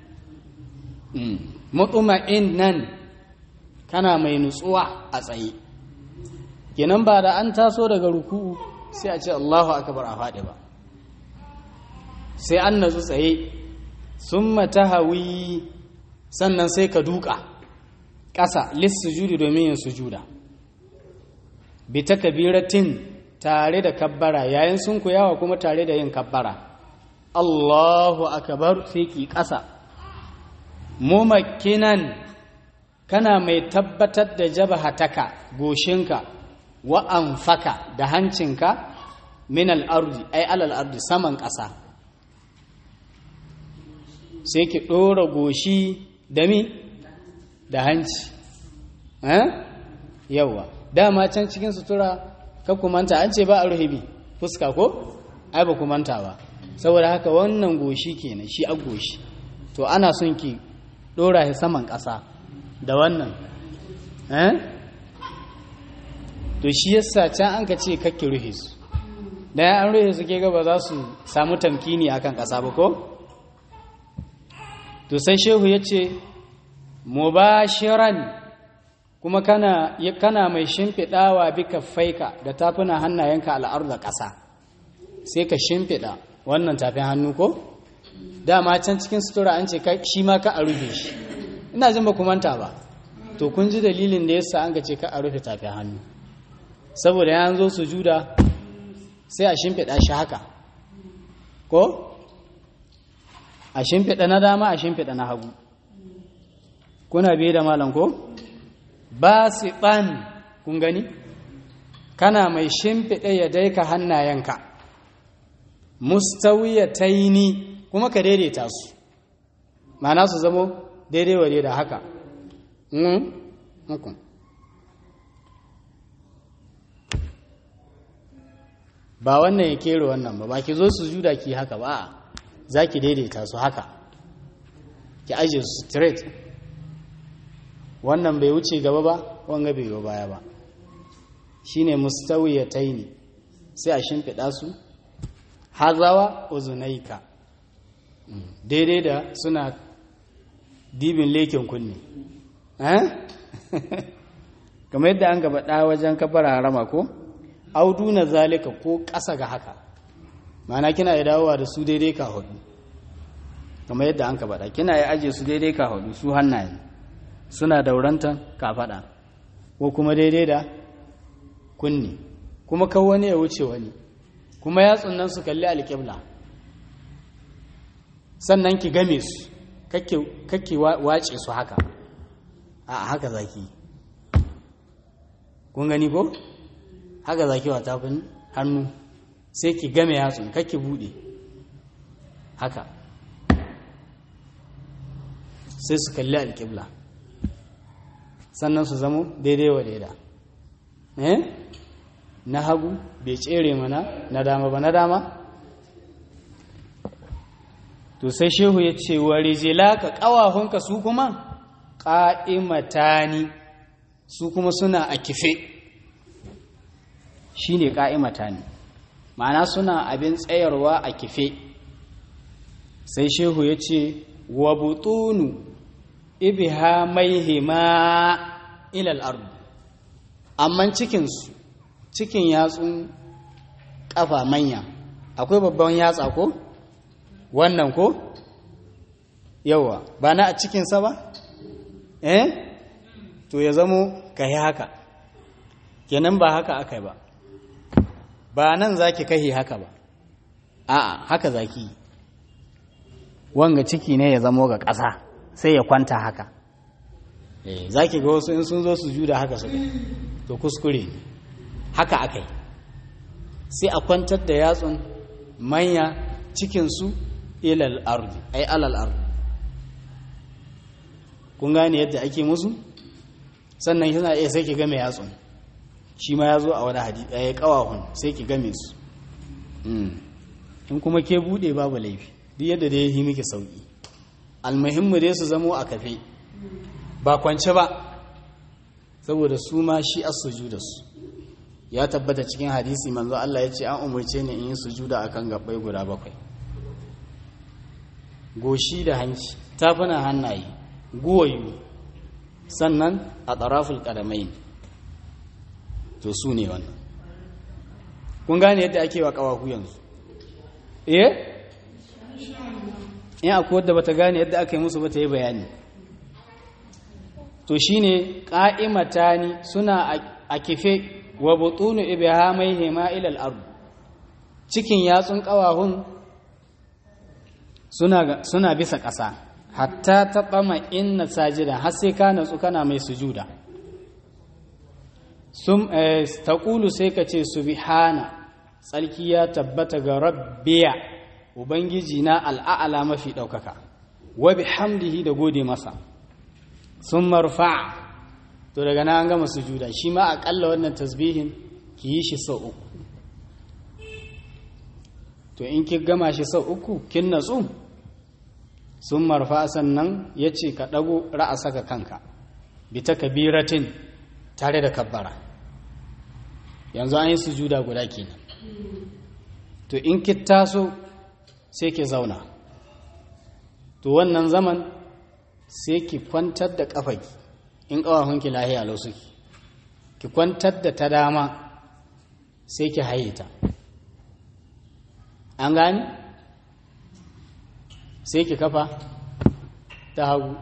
mutma'innan kana mai nutsuwa a tsaye kenan ba da an taso daga ruku'u sai a ce Allahu akbar a faɗi ba sai an natsu tsaye summa tahawi sannan sai ka duka ƙasa lissujudi domin yin sujuda bi takbiratin tare da kabbara yayin sun kuyawa kuma tare da yin kabbara Allahu akbar sai ki ƙasa mumakkinan kana mai tabbatar da jabahataka goshinka wa anfaka da hancinka min al-ardi ay alal ardi saman ƙasa sai ki ɗora goshi da mi da hanci yawa dama can cikin sutura ka kumanta an ce ba a ruhibi fuska ko ai ba kumanta ba saboda haka wannan goshi kenan shi a goshi to ana son ki ɗora shi saman ƙasa da wannan to shi yasa can an ka ce kakki ruhe su da an ruhe su ke gaba za su samu tamkini akan ƙasa ba ko to sai shehu ya ce mubashiran kuma kana kana mai shimfiɗawa bika faika da tafuna hannayenka al'ar da ƙasa sai ka shimfiɗa wannan tafin hannu ko dama can cikin sutura an ce shi ma ka a rufe shi ina jin ba manta ba to kun ji dalilin da yasa an ga ce ka a rufe tafin hannu saboda ya zo su juda sai a shimfiɗa shi haka ko a shimfiɗa na dama a shimfiɗa na hagu kuna biye da malam ko ba su ɓan kun gani kana mai shimfiɗa ya daika hannayenka mustawiyataini kuma ka daidaita su ma'ana su zamo daidai wa da haka ba wannan ya kero wannan ba ba ki zo su juda ki haka ba za ki daidaita su haka ki aje su straight wannan bai wuce gaba ba wanga bai yi baya ba shine mustawiyataini sai a shimfiɗa su hazawa uzunaika daidai da suna dibin lekin kunne kamar yadda an gaba ɗa wajen kafar harama ko audu na zalika ko ƙasa ga haka mana kina ya dawowa da su daidai ka hudu kamar yadda an gaba ɗa kina ya aje su daidai ka hudu su hannaye suna daurantan kafaɗa ko kuma daidai da kunne kuma kan wani ya wuce wani kuma yatsun nan su kalli alƙibla sannan ki game su kake wace su haka a haka zaki kun gani ko haka zaki wa tafin hannu sai ki game yatsun kake bude haka sai su kalli alƙibla sannan su zamo daidai wa daida eh na hagu bai tsere mana na dama ba na dama to sai shehu ya ce wa rijilaka ƙawahunka su kuma ƙa'imatani su kuma suna a kife shi ne ƙa'imatani ma'ana suna abin tsayarwa a kife sai shehu ya ce wa butunu ibiha maihima ilal ardu amma cikinsu cikin yatsun ƙafa manya akwai babban yatsa ko? wannan ko yawa ba na a cikinsa ba eh to ya zamo ka yi haka kenan ba haka aka ba ba nan za ki kahi haka ba a'a haka za ki wanga ciki ne ya zamo ga ƙasa sai ya kwanta haka eh za ki ga wasu in sun zo su juda haka su to kuskure haka aka yi sai a kwantar da yatsun manya cikinsu ilal ardi ai alal ardi kun gane yadda ake musu sannan yana iya sai ki game yatsun shi ma ya zo a wani hadisi ɗaya ƙawahun sai ki game su in kuma ke buɗe babu laifi duk yadda da ya yi miki sauƙi almuhimmu dai su zamo a kafe ba kwance ba saboda su ma shi as sujuda su ya tabbata cikin hadisi manzo Allah ya ce an umarce ni in yi sujuda akan gabbai guda bakwai goshi da hanci tafuna hannaye guwayu sannan a tsaraful ƙadamai to su ne wannan kun gane yadda ake wa ƙawahu yanzu eh in akwai wadda bata gane yadda aka yi musu bata yi bayani to shine ƙa'imatani suna a kife wa butunu ibihamai hema ilal ardu cikin yatsun ƙawahun suna bisa ƙasa hatta ta ɓama inna sajida har sai ka natsu kana mai sujuda sun taƙulu sai ka ce subhana tsarki ya tabbata ga rabbiya ubangiji na al'a'ala mafi ɗaukaka wa bihamdihi da gode masa sun marfa to daga na an gama sujuda shi ma aƙalla wannan tasbihin ki yi shi sau uku to in ki gama shi sau uku kin natsu sun marfa sannan ya ce ka ɗago ra'asa ka kanka bi ta kabiratin tare da kabbara yanzu an yi sujuda guda kenan to in ki taso sai ki zauna to wannan zaman sai ki kwantar da ƙafaki in ƙawahunki lahiya lau suke ki kwantar da ta dama sai ki haye ta an gani sai ki kafa ta hagu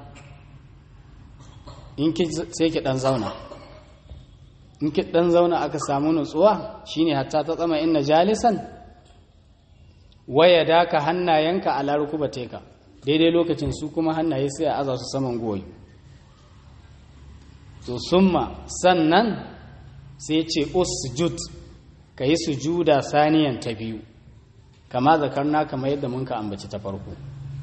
in ki sai ki dan zauna in ki dan zauna aka samu nutsuwa shine hatta ta tsama inna jalisan waya daka hannayenka ala rukubateka daidai lokacin su kuma hannaye sai a aza su saman goyi to summa sannan sai ce usjud ka yi sujuda saniyan ta biyu kama zakarna kama yadda mun ka ambaci ta farko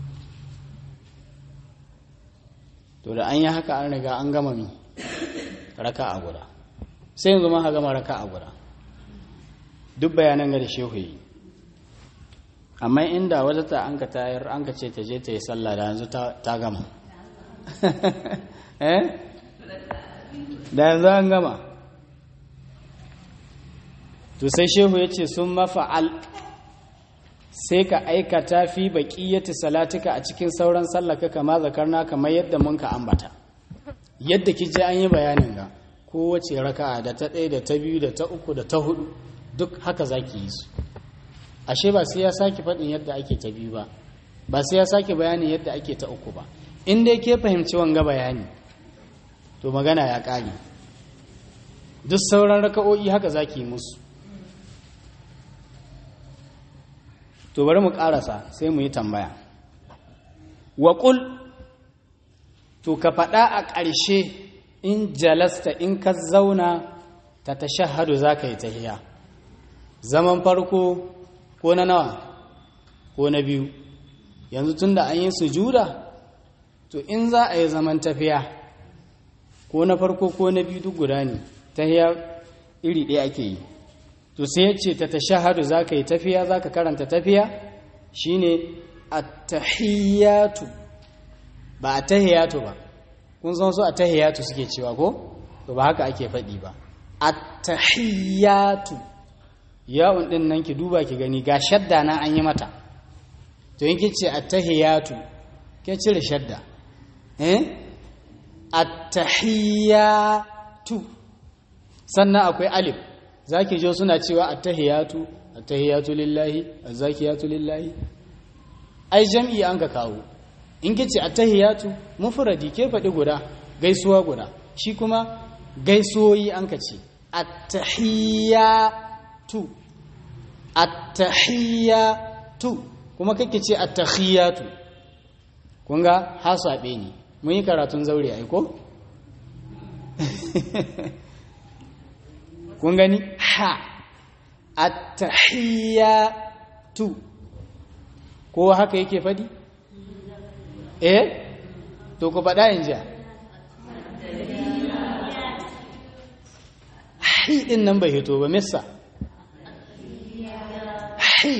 to da an yi haka an riga an gama mi raka a guda sai yanzu ma gama raka a guda duk bayanan ga da shehu yi amma inda wata ta an ka tayar an ka ce ta je ta yi sallah da yanzu ta gama eh da yanzu an gama to sai shehu ya ce sun mafa'al sai ka aikata fi baƙiyyati salatika a cikin sauran sallaka kama zakarna kamar yadda mun ka ambata yadda ki je an yi bayanin ga kowace raka'a da ta ɗaya da ta biyu da ta uku da ta hudu duk haka za ki yi su ashe ba sai ya sake faɗin yadda ake ta biyu ba ba sai ya sake bayanin yadda ake ta uku ba in dai ke fahimci wanga bayani to magana ya ƙare duk sauran raka'o'i haka za ki yi musu to bari mu ƙarasa sai mu yi tambaya waƙul to ka faɗa a ƙarshe in jalasta in ka zauna ta tashahadu za ka yi tahiya zaman farko ko na nawa ko na biyu yanzu tun da an yi sujuda to in za a yi zaman tafiya ko na farko ko na biyu duk guda ne tahiya iri ɗaya ake yi to sai ya ce ta tashahadu za ka yi tafiya za ka karanta tafiya shine attahiyatu ba attahiyatu ba kun san su attahiyatu suke cewa ko to ba haka ake faɗi ba attahiyatu yawon ɗin nan ki duba ki gani ga shadda na an yi mata to yin ki ce attahiyatu ke cire shadda eh attahiyatu sannan akwai alif za ki jo suna cewa attahiyatu attahiyatu lillahi azzakiyatu lillahi ai jam'i an ka kawo in kice attahiyatu mufradi ke faɗi guda gaisuwa guda shi kuma gaisuwoyi an ka ce attahiyatu attahiyatu kuma kake ce attahiyatu kun ga hasabe ne mun yi karatun zaure ai ko kun gani ha attahiyatu ko haka yake fadi eh to ku faɗa in jiya hi din nan bai hito ba missa hi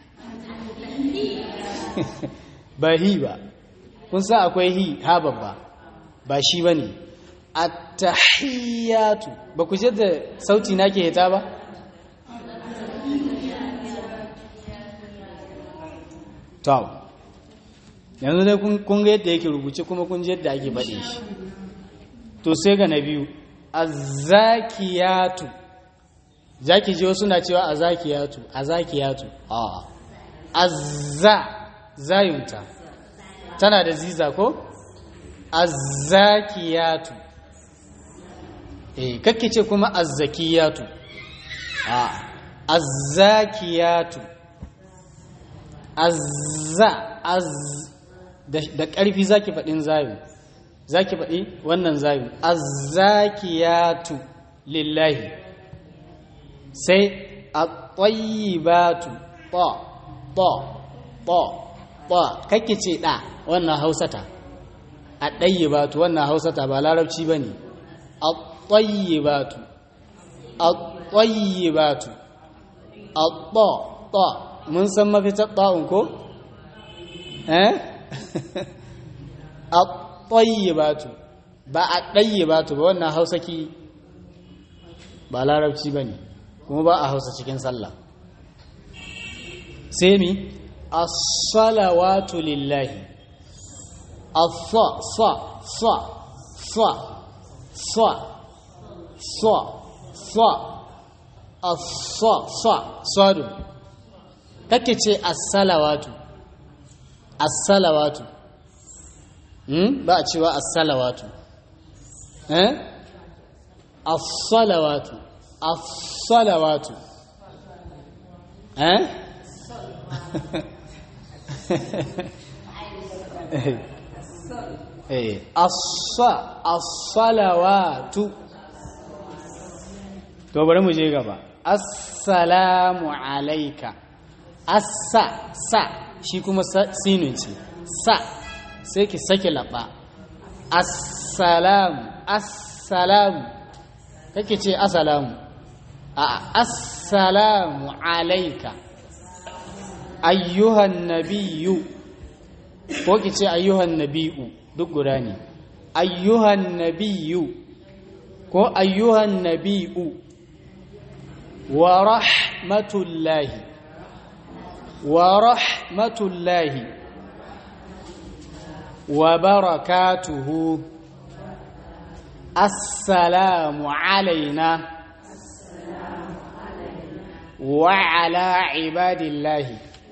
ba hi ba kun sa akwai hi ha babba ba shi ba ne attahiyatu ba ku da sauti na ke hita ba to yanzu dai kun ga yadda yake rubuce kuma kun ji yadda ake faɗe shi to sai ga na biyu azakiyatu zaki ji wasu na cewa azakiyatu azakiyatu a azza zayunta tana da ziza ko azzakiyatu eh kake ce kuma azzakiyatu a azzakiyatu azza az da ƙarfi zaki faɗin zayu zaki faɗi wannan zayu azzakiyatu lillahi sai at-tayyibatu ta ta ta ba kake ce ɗa wannan hausata a ɗayi batu wannan hausata ba larabci ba ne a ɗayi batu a ɗayi batu a ɗa ɗa mun san mafitar ɗa'un ko? eh? a ɗayi batu ba a ɗayi batu ba wannan hausaki ba larabci ba ne kuma ba a hausa cikin sallah sai mi as-salawatu lillahi as-sa sa sa sa sa sa sa as-sa sa sadu kake ce as-salawatu as-salawatu hmm ba a cewa as-salawatu eh as-salawatu as-salawatu eh eh as-sa as-salawatu to bari mu je gaba assalamu alayka assa sa shi kuma sinun ce sa sai ki sake laba assalamu assalamu kake ce assalamu a assalamu alayka ayyuhan nabiyyu ko ki ce ayyuhan nabiyyu duk guda ne ayyuhan nabiyyu ko ayyuhan nabiyyu wa rahmatullahi wa rahmatullahi wa barakatuhu assalamu alaina wa ala ibadillahi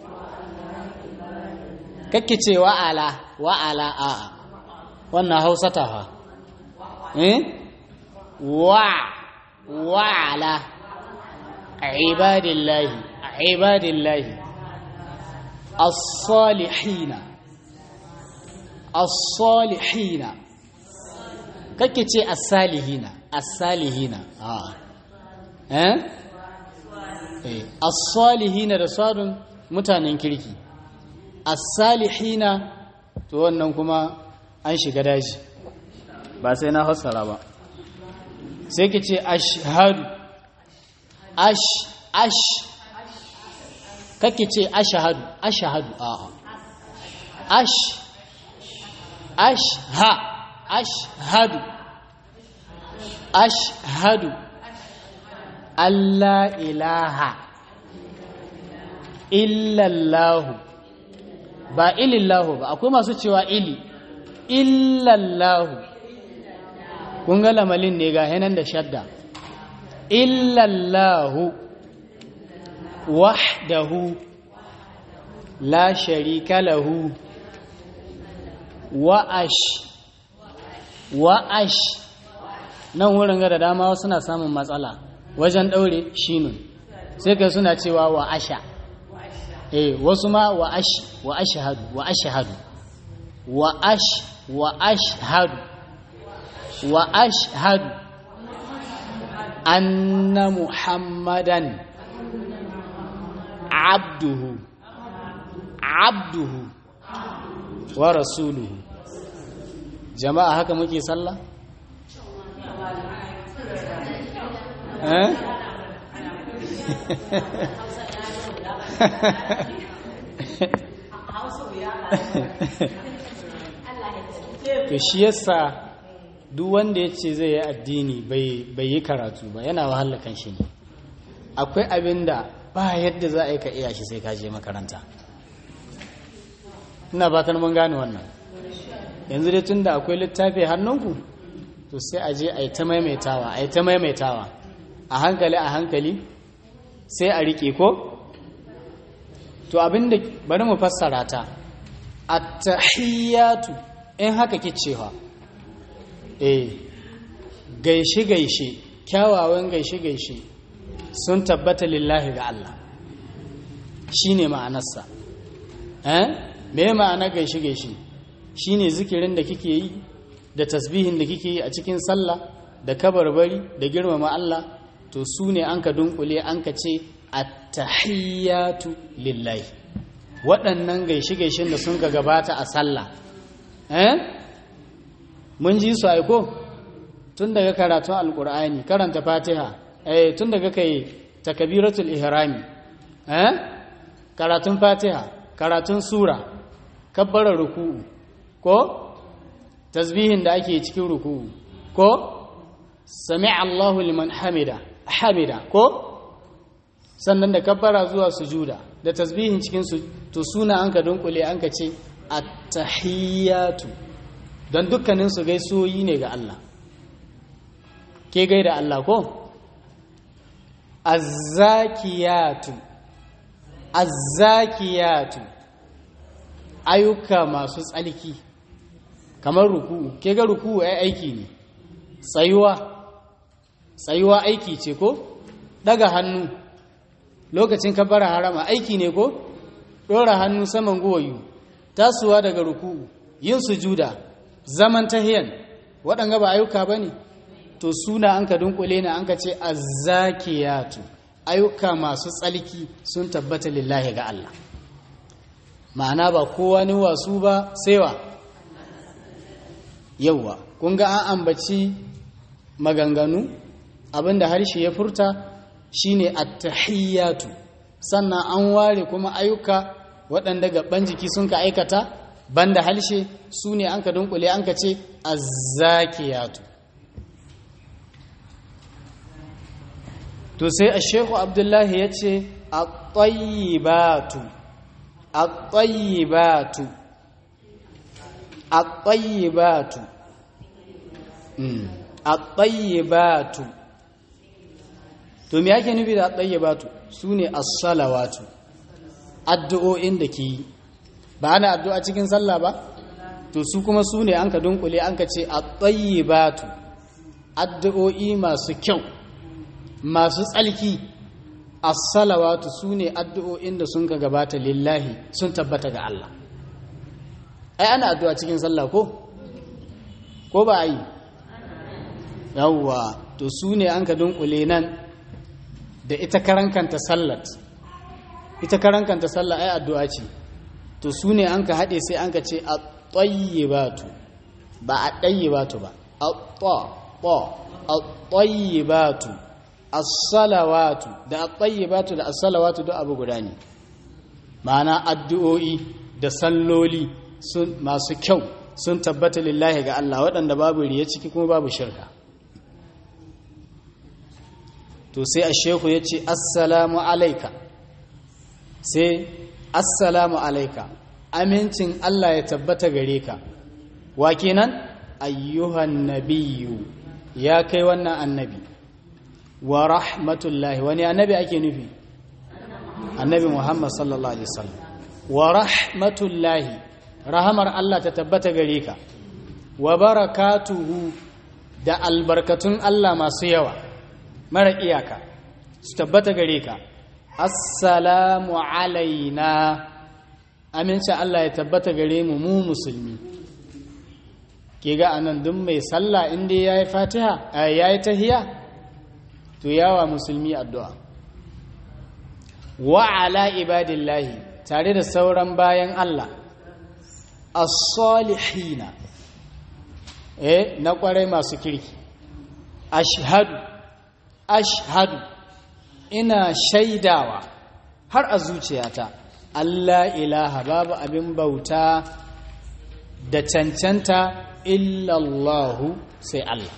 kake ce wa'ala wa'ala a wannan hausa ta ha eh wa wa'ala ibadillahi ibadillahi as-salihina as-salihina kake ce as-salihina as-salihina a eh as-salihina da sadun mutanen kirki as-salihina to wannan kuma an shiga daji ba sai na fassara ba sai ki ce ashhadu ash ash kake ce ashhadu ashhadu a ash ash ha ashhadu ashhadu Allah ilaha illallahu ba ilillahu ba akwai masu cewa ili illallahu kun ga lamalin ne ga hanan da shadda illallahu wahdahu la sharika lahu wa'ash wa'ash nan wurin ga da dama suna samun matsala wajen daure shinun sai kai suna cewa wa'asha eh wasu ma wa ash wa ashhadu wa ashhadu wa ash wa ashhadu wa ashhadu anna muhammadan abduhu abduhu wa rasuluhu jama'a haka muke sallah eh to shi yasa duk wanda ya ce zai yi addini bai yi karatu ba yana wahala kan shi ne akwai abin da ba yadda za a yi ka iya shi sai ka je makaranta ina fatan mun gane wannan yanzu dai tun da akwai littafi hannunku to sai a je a yi ta maimaitawa a yi ta maimaitawa a hankali a hankali sai a riƙe ko to abinda bari mu fassara ta at-tahiyatu in haka kicewa eh gaishe gaishe kyawawan gaishe gaishe sun tabbata lillahi ga Allah shine ma'anarsa eh me ma'anar gaishe gaishe shine zikirin da kike yi da tasbihin da kike yi a cikin sallah da kabarbari da girmama Allah to su ne an ka dunkule an ka ce attahiyatu lillahi waɗannan gaishe-gaishen da sun ka gabata a sallah eh mun ji su aiko tun daga karatun alkur'ani karanta fatiha eh tun daga kai takabiratul ihrami eh karatun fatiha karatun sura kabbara ruku'u ko tasbihin da ake cikin ruku'u ko sami'a Allahu liman hamida hamida ko sannan da kabbara zuwa sujuda da tasbihin cikin su to suna an ka dunkule an ka ce at-tahiyatu don dukkanin su gaisoyi ne ga Allah ke gaida Allah ko az-zakiyatu az-zakiyatu ayyuka masu tsalki kamar ruku'u ke ga ruku'u ai aiki ne tsayuwa tsayuwa aiki ce ko daga hannu lokacin kabbara harama aiki ne ko dora hannu saman goyu tasowa daga ruku'u yin sujuda zaman tahiyan waɗanga ba ayyuka ba ne to suna an ka dunkule na an ka ce azzakiyatu ayyuka masu tsalki sun tabbata lillahi ga Allah ma'ana ba kowa ni wasu ba sai wa yauwa kun ga an ambaci maganganu abinda harshe ya furta shine at-tahiyyatu sannan an ware kuma ayyuka waɗanda gaban jiki sun ka aikata banda harshe su ne an ka dunkule an ka ce azzakiyatu to sai a shehu abdullahi ya ce a-tayyibatu a-tayyibatu a-tayyibatu a-tayyibatu to me yake nufi da at-tayyibatu sune as-salawatu addu'o'in da ke yi ba ana addu'a cikin sallah ba to su kuma sune an ka dunkule an ka ce at-tayyibatu addu'o'i masu kyau masu tsalki as-salawatu sune addu'o'in da sun ka gabata lillahi sun tabbata ga Allah ai ana addu'a cikin sallah ko ko ba yi yawwa to su ne an ka dunkule nan da ita karankanta sallat ita karankanta sallah ai addu'a ce to su ne an ka haɗe sai an ka ce a tsayyibatu ba a ɗayyibatu ba a tsa a tsayyibatu as-salawatu da a tsayyibatu da as-salawatu duk abu guda ne ma'ana addu'o'i da salloli masu kyau sun tabbata lillahi ga Allah waɗanda babu riya ciki kuma babu shirka to sai a shehu ya ce assalamu alaika sai assalamu alaika amincin Allah ya tabbata gare ka wa kenan ayyuhan nabiyyu ya kai wannan annabi wa rahmatullahi wani annabi ake nufi annabi muhammad sallallahu alaihi wasallam wa rahmatullahi rahamar Allah ta tabbata gare ka wa barakatuhu da albarkatun Allah masu yawa mara iyaka su tabbata gare ka assalamu alaina aminci Allah ya tabbata gare mu mu musulmi ke ga anan duk mai sallah inda ya yi fatiha ya yi tahiya to yawa musulmi addu'a wa ala ibadillahi tare da sauran bayan Allah as-salihina eh na kwarai masu kirki ashhadu ashhadu ina shaidawa har a zuciyata Allah ilaha babu abin bauta da cancanta illallahu sai Allah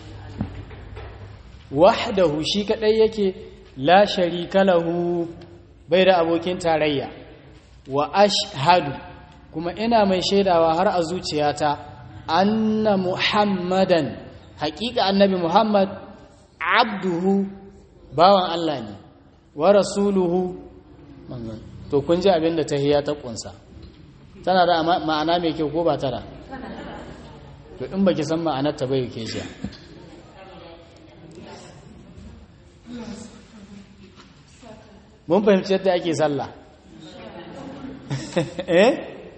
wahdahu shi kadai yake la sharika lahu bai da abokin tarayya wa ashhadu kuma ina mai shaidawa har a zuciyata anna muhammadan haƙiƙa annabi muhammad abduhu bawan Allah ne wa rasuluhu to kun ji abin da tahiyya ta kunsa tana da ma'ana mai kyau ko ba tana to in baki san ma'anar ta bai ke shi mun fahimci yadda ake sallah eh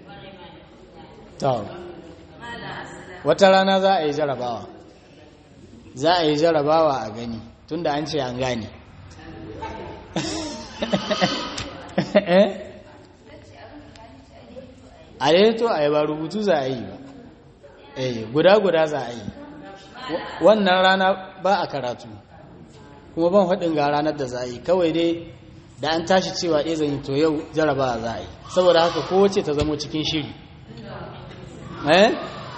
to wata rana za a yi jarabawa za a yi jarabawa a gani tunda an ce an gane a to a yi ba rubutu za a yi ba eh guda-guda za a yi wannan rana ba a karatu kuma ban faɗin ga ranar da za a yi kawai dai da an tashi cewa ɗaya zan yi to yau jaraba za a yi saboda haka kowace ta zama cikin shiri eh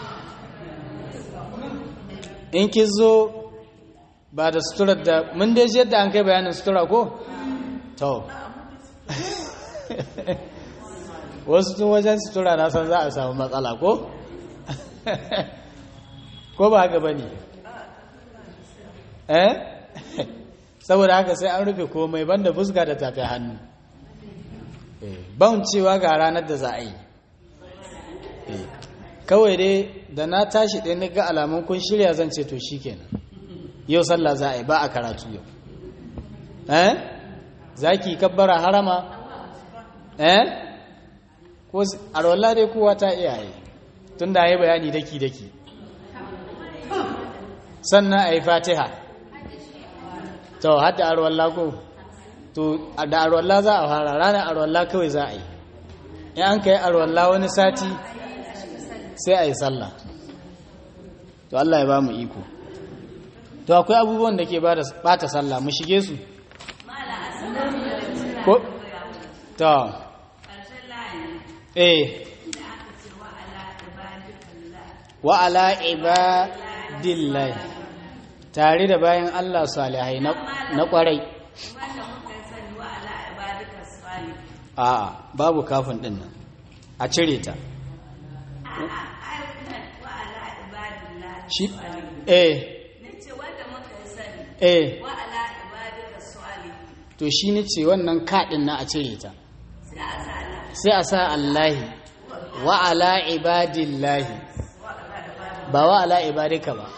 in ki zo ba da suturar da mun dai yadda an kai bayanin sutura ko to wasu tun wajen sutura na san za a samu matsala ko ko ba haka ba ne eh saboda haka sai an rufe komai banda fuska da tafi hannu ban cewa ga ranar da za a yi kawai dai da na tashi ɗaya na ga alamun kun shirya zan ce to shi kenan yau sallah za a yi ba a karatu yau eh za ki kabbara harama eh ko arwallah dai kowa ta iyaye tun da ya bayani daki-daki sannan a yi fatiha to hadda arwallah ko to da arwallah za a fara ranar arwallah kawai za a yi in an ka yi arwallah wani sati sai a yi sallah to Allah ya ba mu iko to akwai abubuwan da ke bata sallah mu shige su ko to eh wa ala ibadillahi tare da bayan Allah salihai na kwarai a babu kafin din nan a cire ta shi eh eh to shi ne ce wannan kaɗin na a cire ta sai a sa Allahi wa ala ibadillahi ba wa ala ibadika ba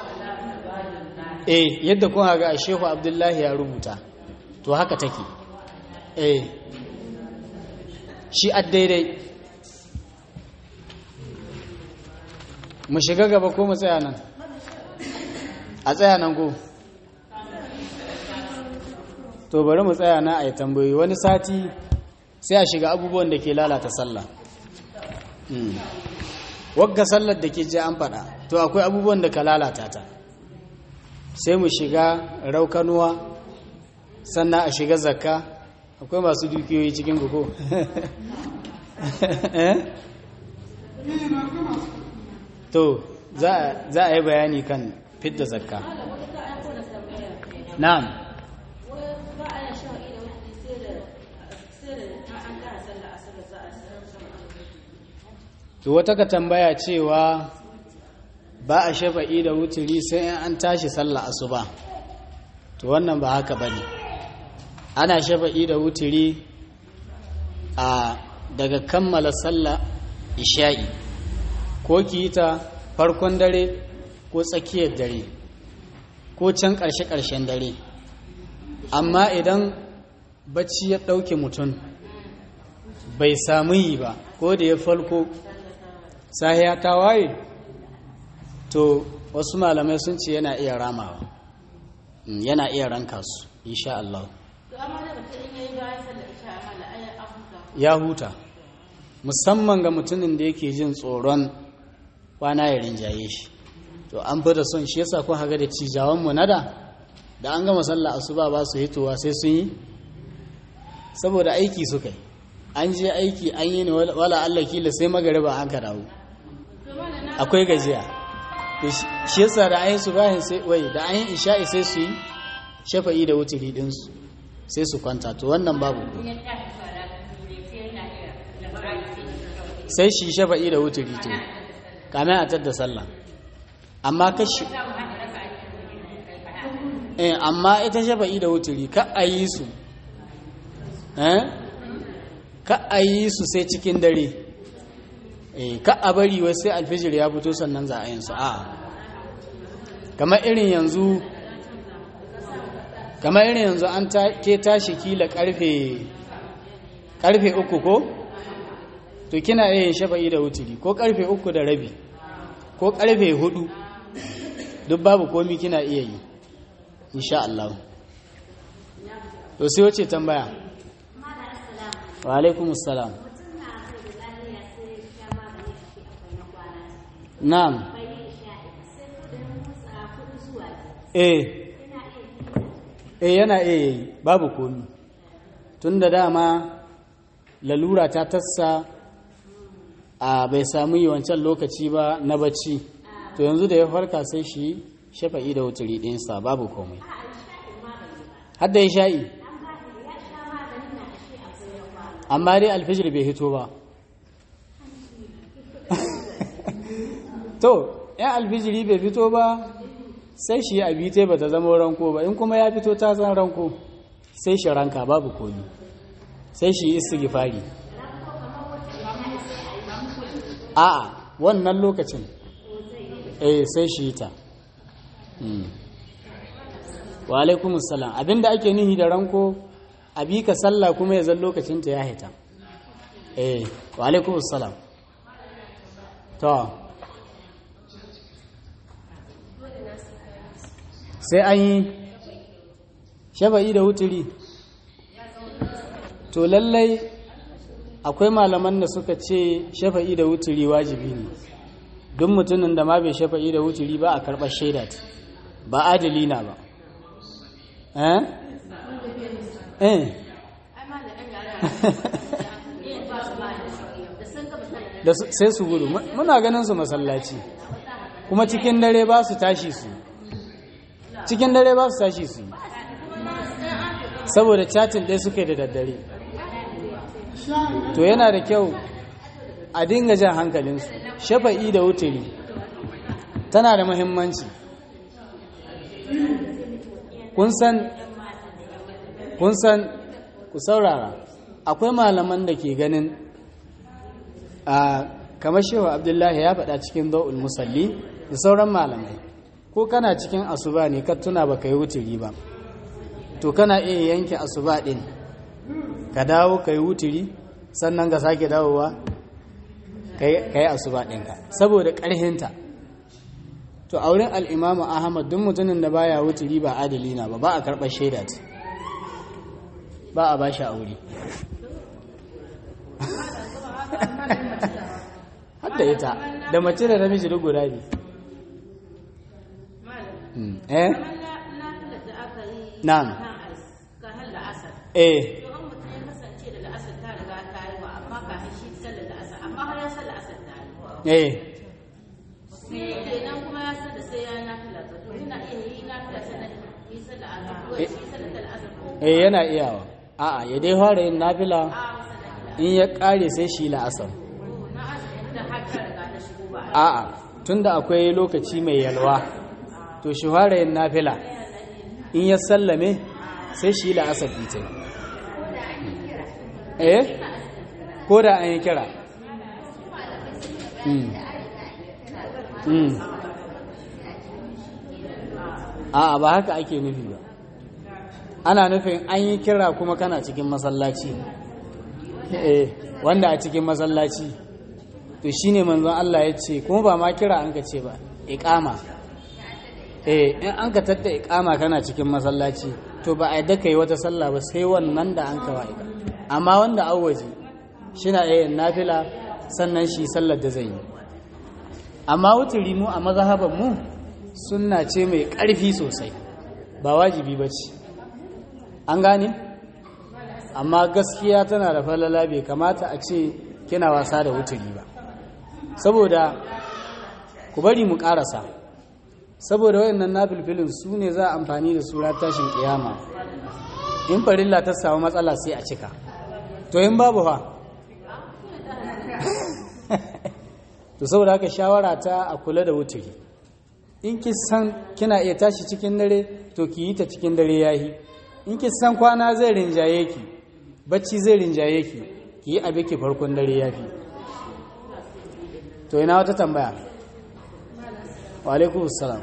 eh yadda kun haga a shehu abdullahi ya rubuta to haka take eh shi a daidai mu shiga gaba ko mu tsaya nan a tsaya nan ko to bari mu tsaya na a yi tambayi wani sati sai a shiga abubuwan da ke lalata sallah wagga sallar da ke ji an faɗa to akwai abubuwan da ka lalata ta sai mu shiga raukanuwa sannan a shiga zakka akwai masu dukiyoyi cikin guko to za a yi bayani kan fidda zakka na'am to wata ka tambaya cewa ba a shafa'i da wuturi sai in an tashi sallah asuba to wannan ba haka bane ana shafa'i da wuturi a daga kammala sallah isha'i ko ki ta farkon dare ko tsakiyar dare ko can ƙarshe-ƙarshen dare amma idan bacci ya ɗauke mutum bai samu yi ba ko da ya falko sahiya ta waye to wasu malamai sun ce yana iya ramawa yana iya ranka su insha Allah ya huta musamman ga mutumin da yake jin tsoron kwana ya rinjaye shi to an fi da son shi yasa kun haga da cijawan mu nada da an gama sallah asuba ba su hitowa sai sun yi saboda aiki suka yi an je aiki an yi ne wala Allah kila sai magariba an ka dawo akwai gajiya shi yasa da ayin su bayan sai wai da ayin isha'i sai su yi shafa'i da wuturi dinsu sai su kwanta to wannan babu sai shi shafa'i da wuturi to kamin a tadda sallah amma kashi eh amma ita shafa'i da wuturi ka a yi su eh ka a yi su sai cikin dare eh ka a bari wai sai alfijir ya fito sannan za a yin su a kamar irin yanzu kamar irin yanzu an ke tashi kila karfe karfe uku ko to kina iya yin shafa'i da wuturi ko karfe uku da rabi ko karfe hudu duk babu komi kina iya yi insha Allah to sai wace tambaya wa alaikumus salam na'am eh eh yana iya yi babu komi tun da dama lalura ta tassa a bai samu yi wancan lokaci ba na bacci to yanzu da ya farka sai shi shafa'i da wuturi ɗinsa babu komai hadda ya sha'i amma dai alfijir bai hito ba to yan alfijiri bai fito ba sai shi abi ta ba ta zama ranko ba in kuma ya fito ta zan ranko sai shi ranka babu komi sai shi istighfari a'a wannan lokacin eh sai shi ta wa alaikumus salam abinda ake nihi da ranko abi ka sallah kuma ya zan lokacin ta ya hita eh wa alaikumus salam to sai an yi shafa'i da wuturi to lallai akwai malaman da suka ce shafa'i da wuturi wajibi ne duk mutumin da ma bai shafa'i da wuturi ba a karɓar shaida ba adali na ba eh eh da sai su gudu muna ganin su masallaci kuma cikin dare ba su tashi su cikin dare ba su tashi su saboda chatin ɗaya suke da daddare to yana da kyau a dinga jan hankalinsu shafa'i da wuturi tana da muhimmanci kun san kun san ku saurara akwai malaman da ke ganin a kamar shehu abdullahi ya faɗa cikin za'ul musalli da sauran malamai ko kana cikin asuba ne ka tuna ba ka yi wuturi ba to kana iya yanke asuba ɗin ka dawo ka yi wuturi sannan ka sake dawowa ka yi asuba ɗinka saboda ƙarhinta to a wurin al'imamu ahmad duk mutumin da baya wuturi ba adali na ba ba a karɓar shaida ce ba a ba shi aure hadda ita da mace da namiji duk guda ne eh na'am eh eh eh yana iyawa a'a ya dai fara yin nafila in ya kare sai shi la'asar a'a tunda akwai lokaci mai yalwa to shi fara yin nafila in ya sallame sai shi la'asar fitin eh ko da an yi kira a'a ba haka ake nufi ba ana nufin an yi kira kuma kana cikin masallaci eh wanda a cikin masallaci to shine manzon Allah ya ce kuma ba ma kira an ka ce ba iqama eh in an ka tatta iqama kana cikin masallaci to ba a yadda kai wata sallah ba sai wannan da an ka wa'ika amma wanda awwaji shina eh nafila sannan shi sallar da zai yi amma wuturi mu a mazhaban mu sunna ce mai ƙarfi sosai ba wajibi ba ce an gane amma gaskiya tana da falala bai kamata a ce kina wasa da wuturi ba saboda ku bari mu ƙarasa saboda wayannan nafilfilin su ne za a amfani da sura tashin kiyama in farilla ta samu matsala sai a cika to in babu fa to saboda haka shawara ta a kula da wuturi in ki san kina iya tashi cikin dare to ki yi ta cikin dare yayi in ki san kwana zai rinjaye ki bacci zai rinjaye ki ki yi abin ki farkon dare yafi to ina wata tambaya wa alaikum salam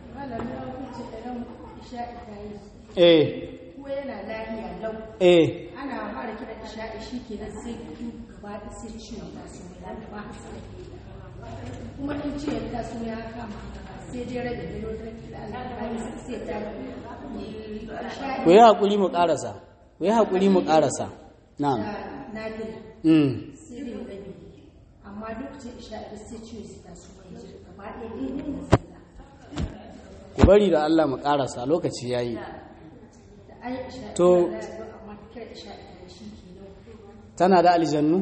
eh eh ana fara kira isha'i shi ke nan sai gaba da sai ciwon taso mai ba kuma in ciwon taso ya kama sai dai rage bilo da al'adari sai ta ku yi haƙuri mu ƙarasa ku yi haƙuri mu ƙarasa na'am na gina mm sai dai rabi amma lokacin isha'i sai ciwon su taso mai gaba ɗaya daidai da sallah ku bari da Allah mu karasa lokaci yayi da ai isha To- da ya amma kira isha da shi kenan tana da aljannu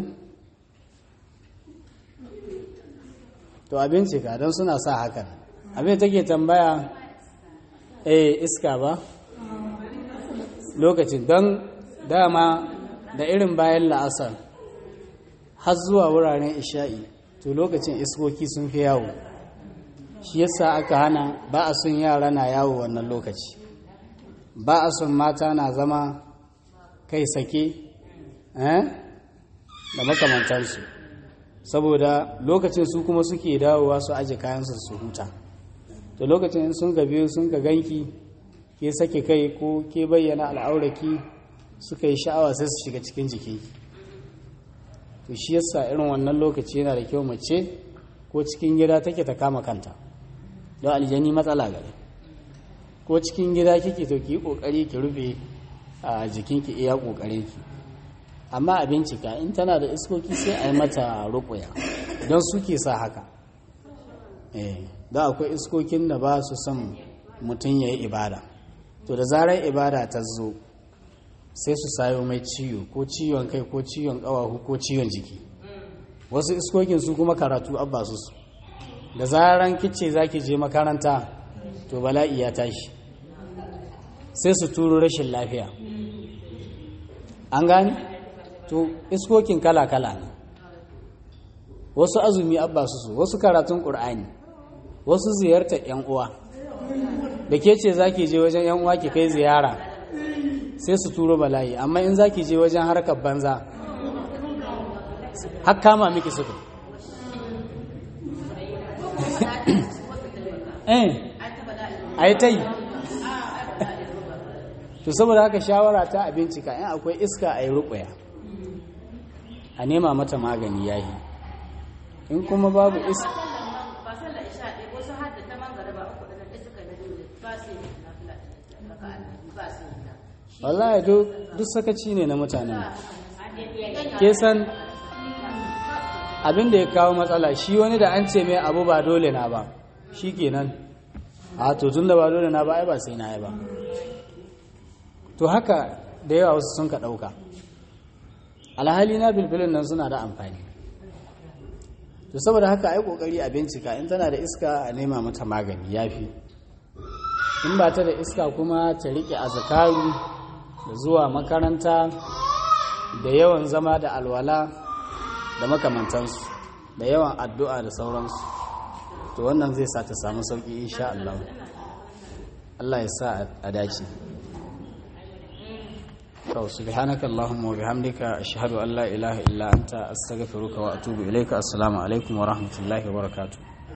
to abinci ka don suna sa hakan abin take tambaya eh iska ba lokacin don dama da irin bayan la'asar har zuwa wuraren isha'i to lokacin iskoki sun fi yawo shi yasa aka hana ba a son yara na yawo wannan lokaci ba a son mata na zama kai sake eh da makamantansu saboda lokacin su kuma suke dawowa su aje kayansu su huta to lokacin in sun gabe sun ga ganki ke sake kai ko ke bayyana al'auraki suka yi sha'awa sai su shiga cikin jiki to shi yasa irin wannan lokaci yana da kyau mace ko cikin gida take ta kama kanta don aljani matsala gare ko cikin gida kike to ki yi kokari ki rufe a jikinki iya kokarin ki amma a bincika in tana da iskoki sai a yi mata rukuya don suke sa haka eh da akwai iskokin da ba su son mutum ya yi ibada to da zarar ibada ta zo sai su sayo mai ciwo ko ciwon kai ko ciwon ƙawahu ko ciwon jiki wasu iskokin su kuma karatu abba su su da zaran kice za ki je makaranta to bala'i ya tashi sai su turo rashin lafiya an gani to iskokin kala-kala ne wasu azumi abba su su wasu karatun ƙur'ani wasu ziyartar 'yan uwa da ke ce za ki je wajen 'yan uwa ki kai ziyara sai su turo bala'i amma in za ki je wajen harkar banza har kama miki suka eh a yi ta yi to saboda haka shawara ta a bincika in akwai iska a yi rukwaya a nema mata magani yayi in kuma babu iska ba sallar isha ɗaya wasu har da ta mangara ba uku da nan suka da dole ba su yi nafila raka annabi ba su yi ta wallahi duk duk sakaci ne na mutanen ke san abin da ya kawo matsala shi wani da an ce mai abu ba dole na ba shi kenan a to tun da ba dole na ba ai ba sai na yi ba to haka da yawa wasu sun ka ɗauka alhali na bilbilin nan suna da amfani to saboda haka ai kokari a bincika in tana da iska a nema mata magani yafi in ba ta da iska kuma ta rike azkaru da zuwa makaranta da yawan zama da alwala da makamantansu da yawan addu'a da sauransu to wannan zai sa ta samu sauki insha Allah Allah ya sa a dace to subhanaka allahumma wa bihamdika ashhadu an la ilaha illa anta astaghfiruka wa atubu ilayka assalamu alaikum wa rahmatullahi wa barakatuh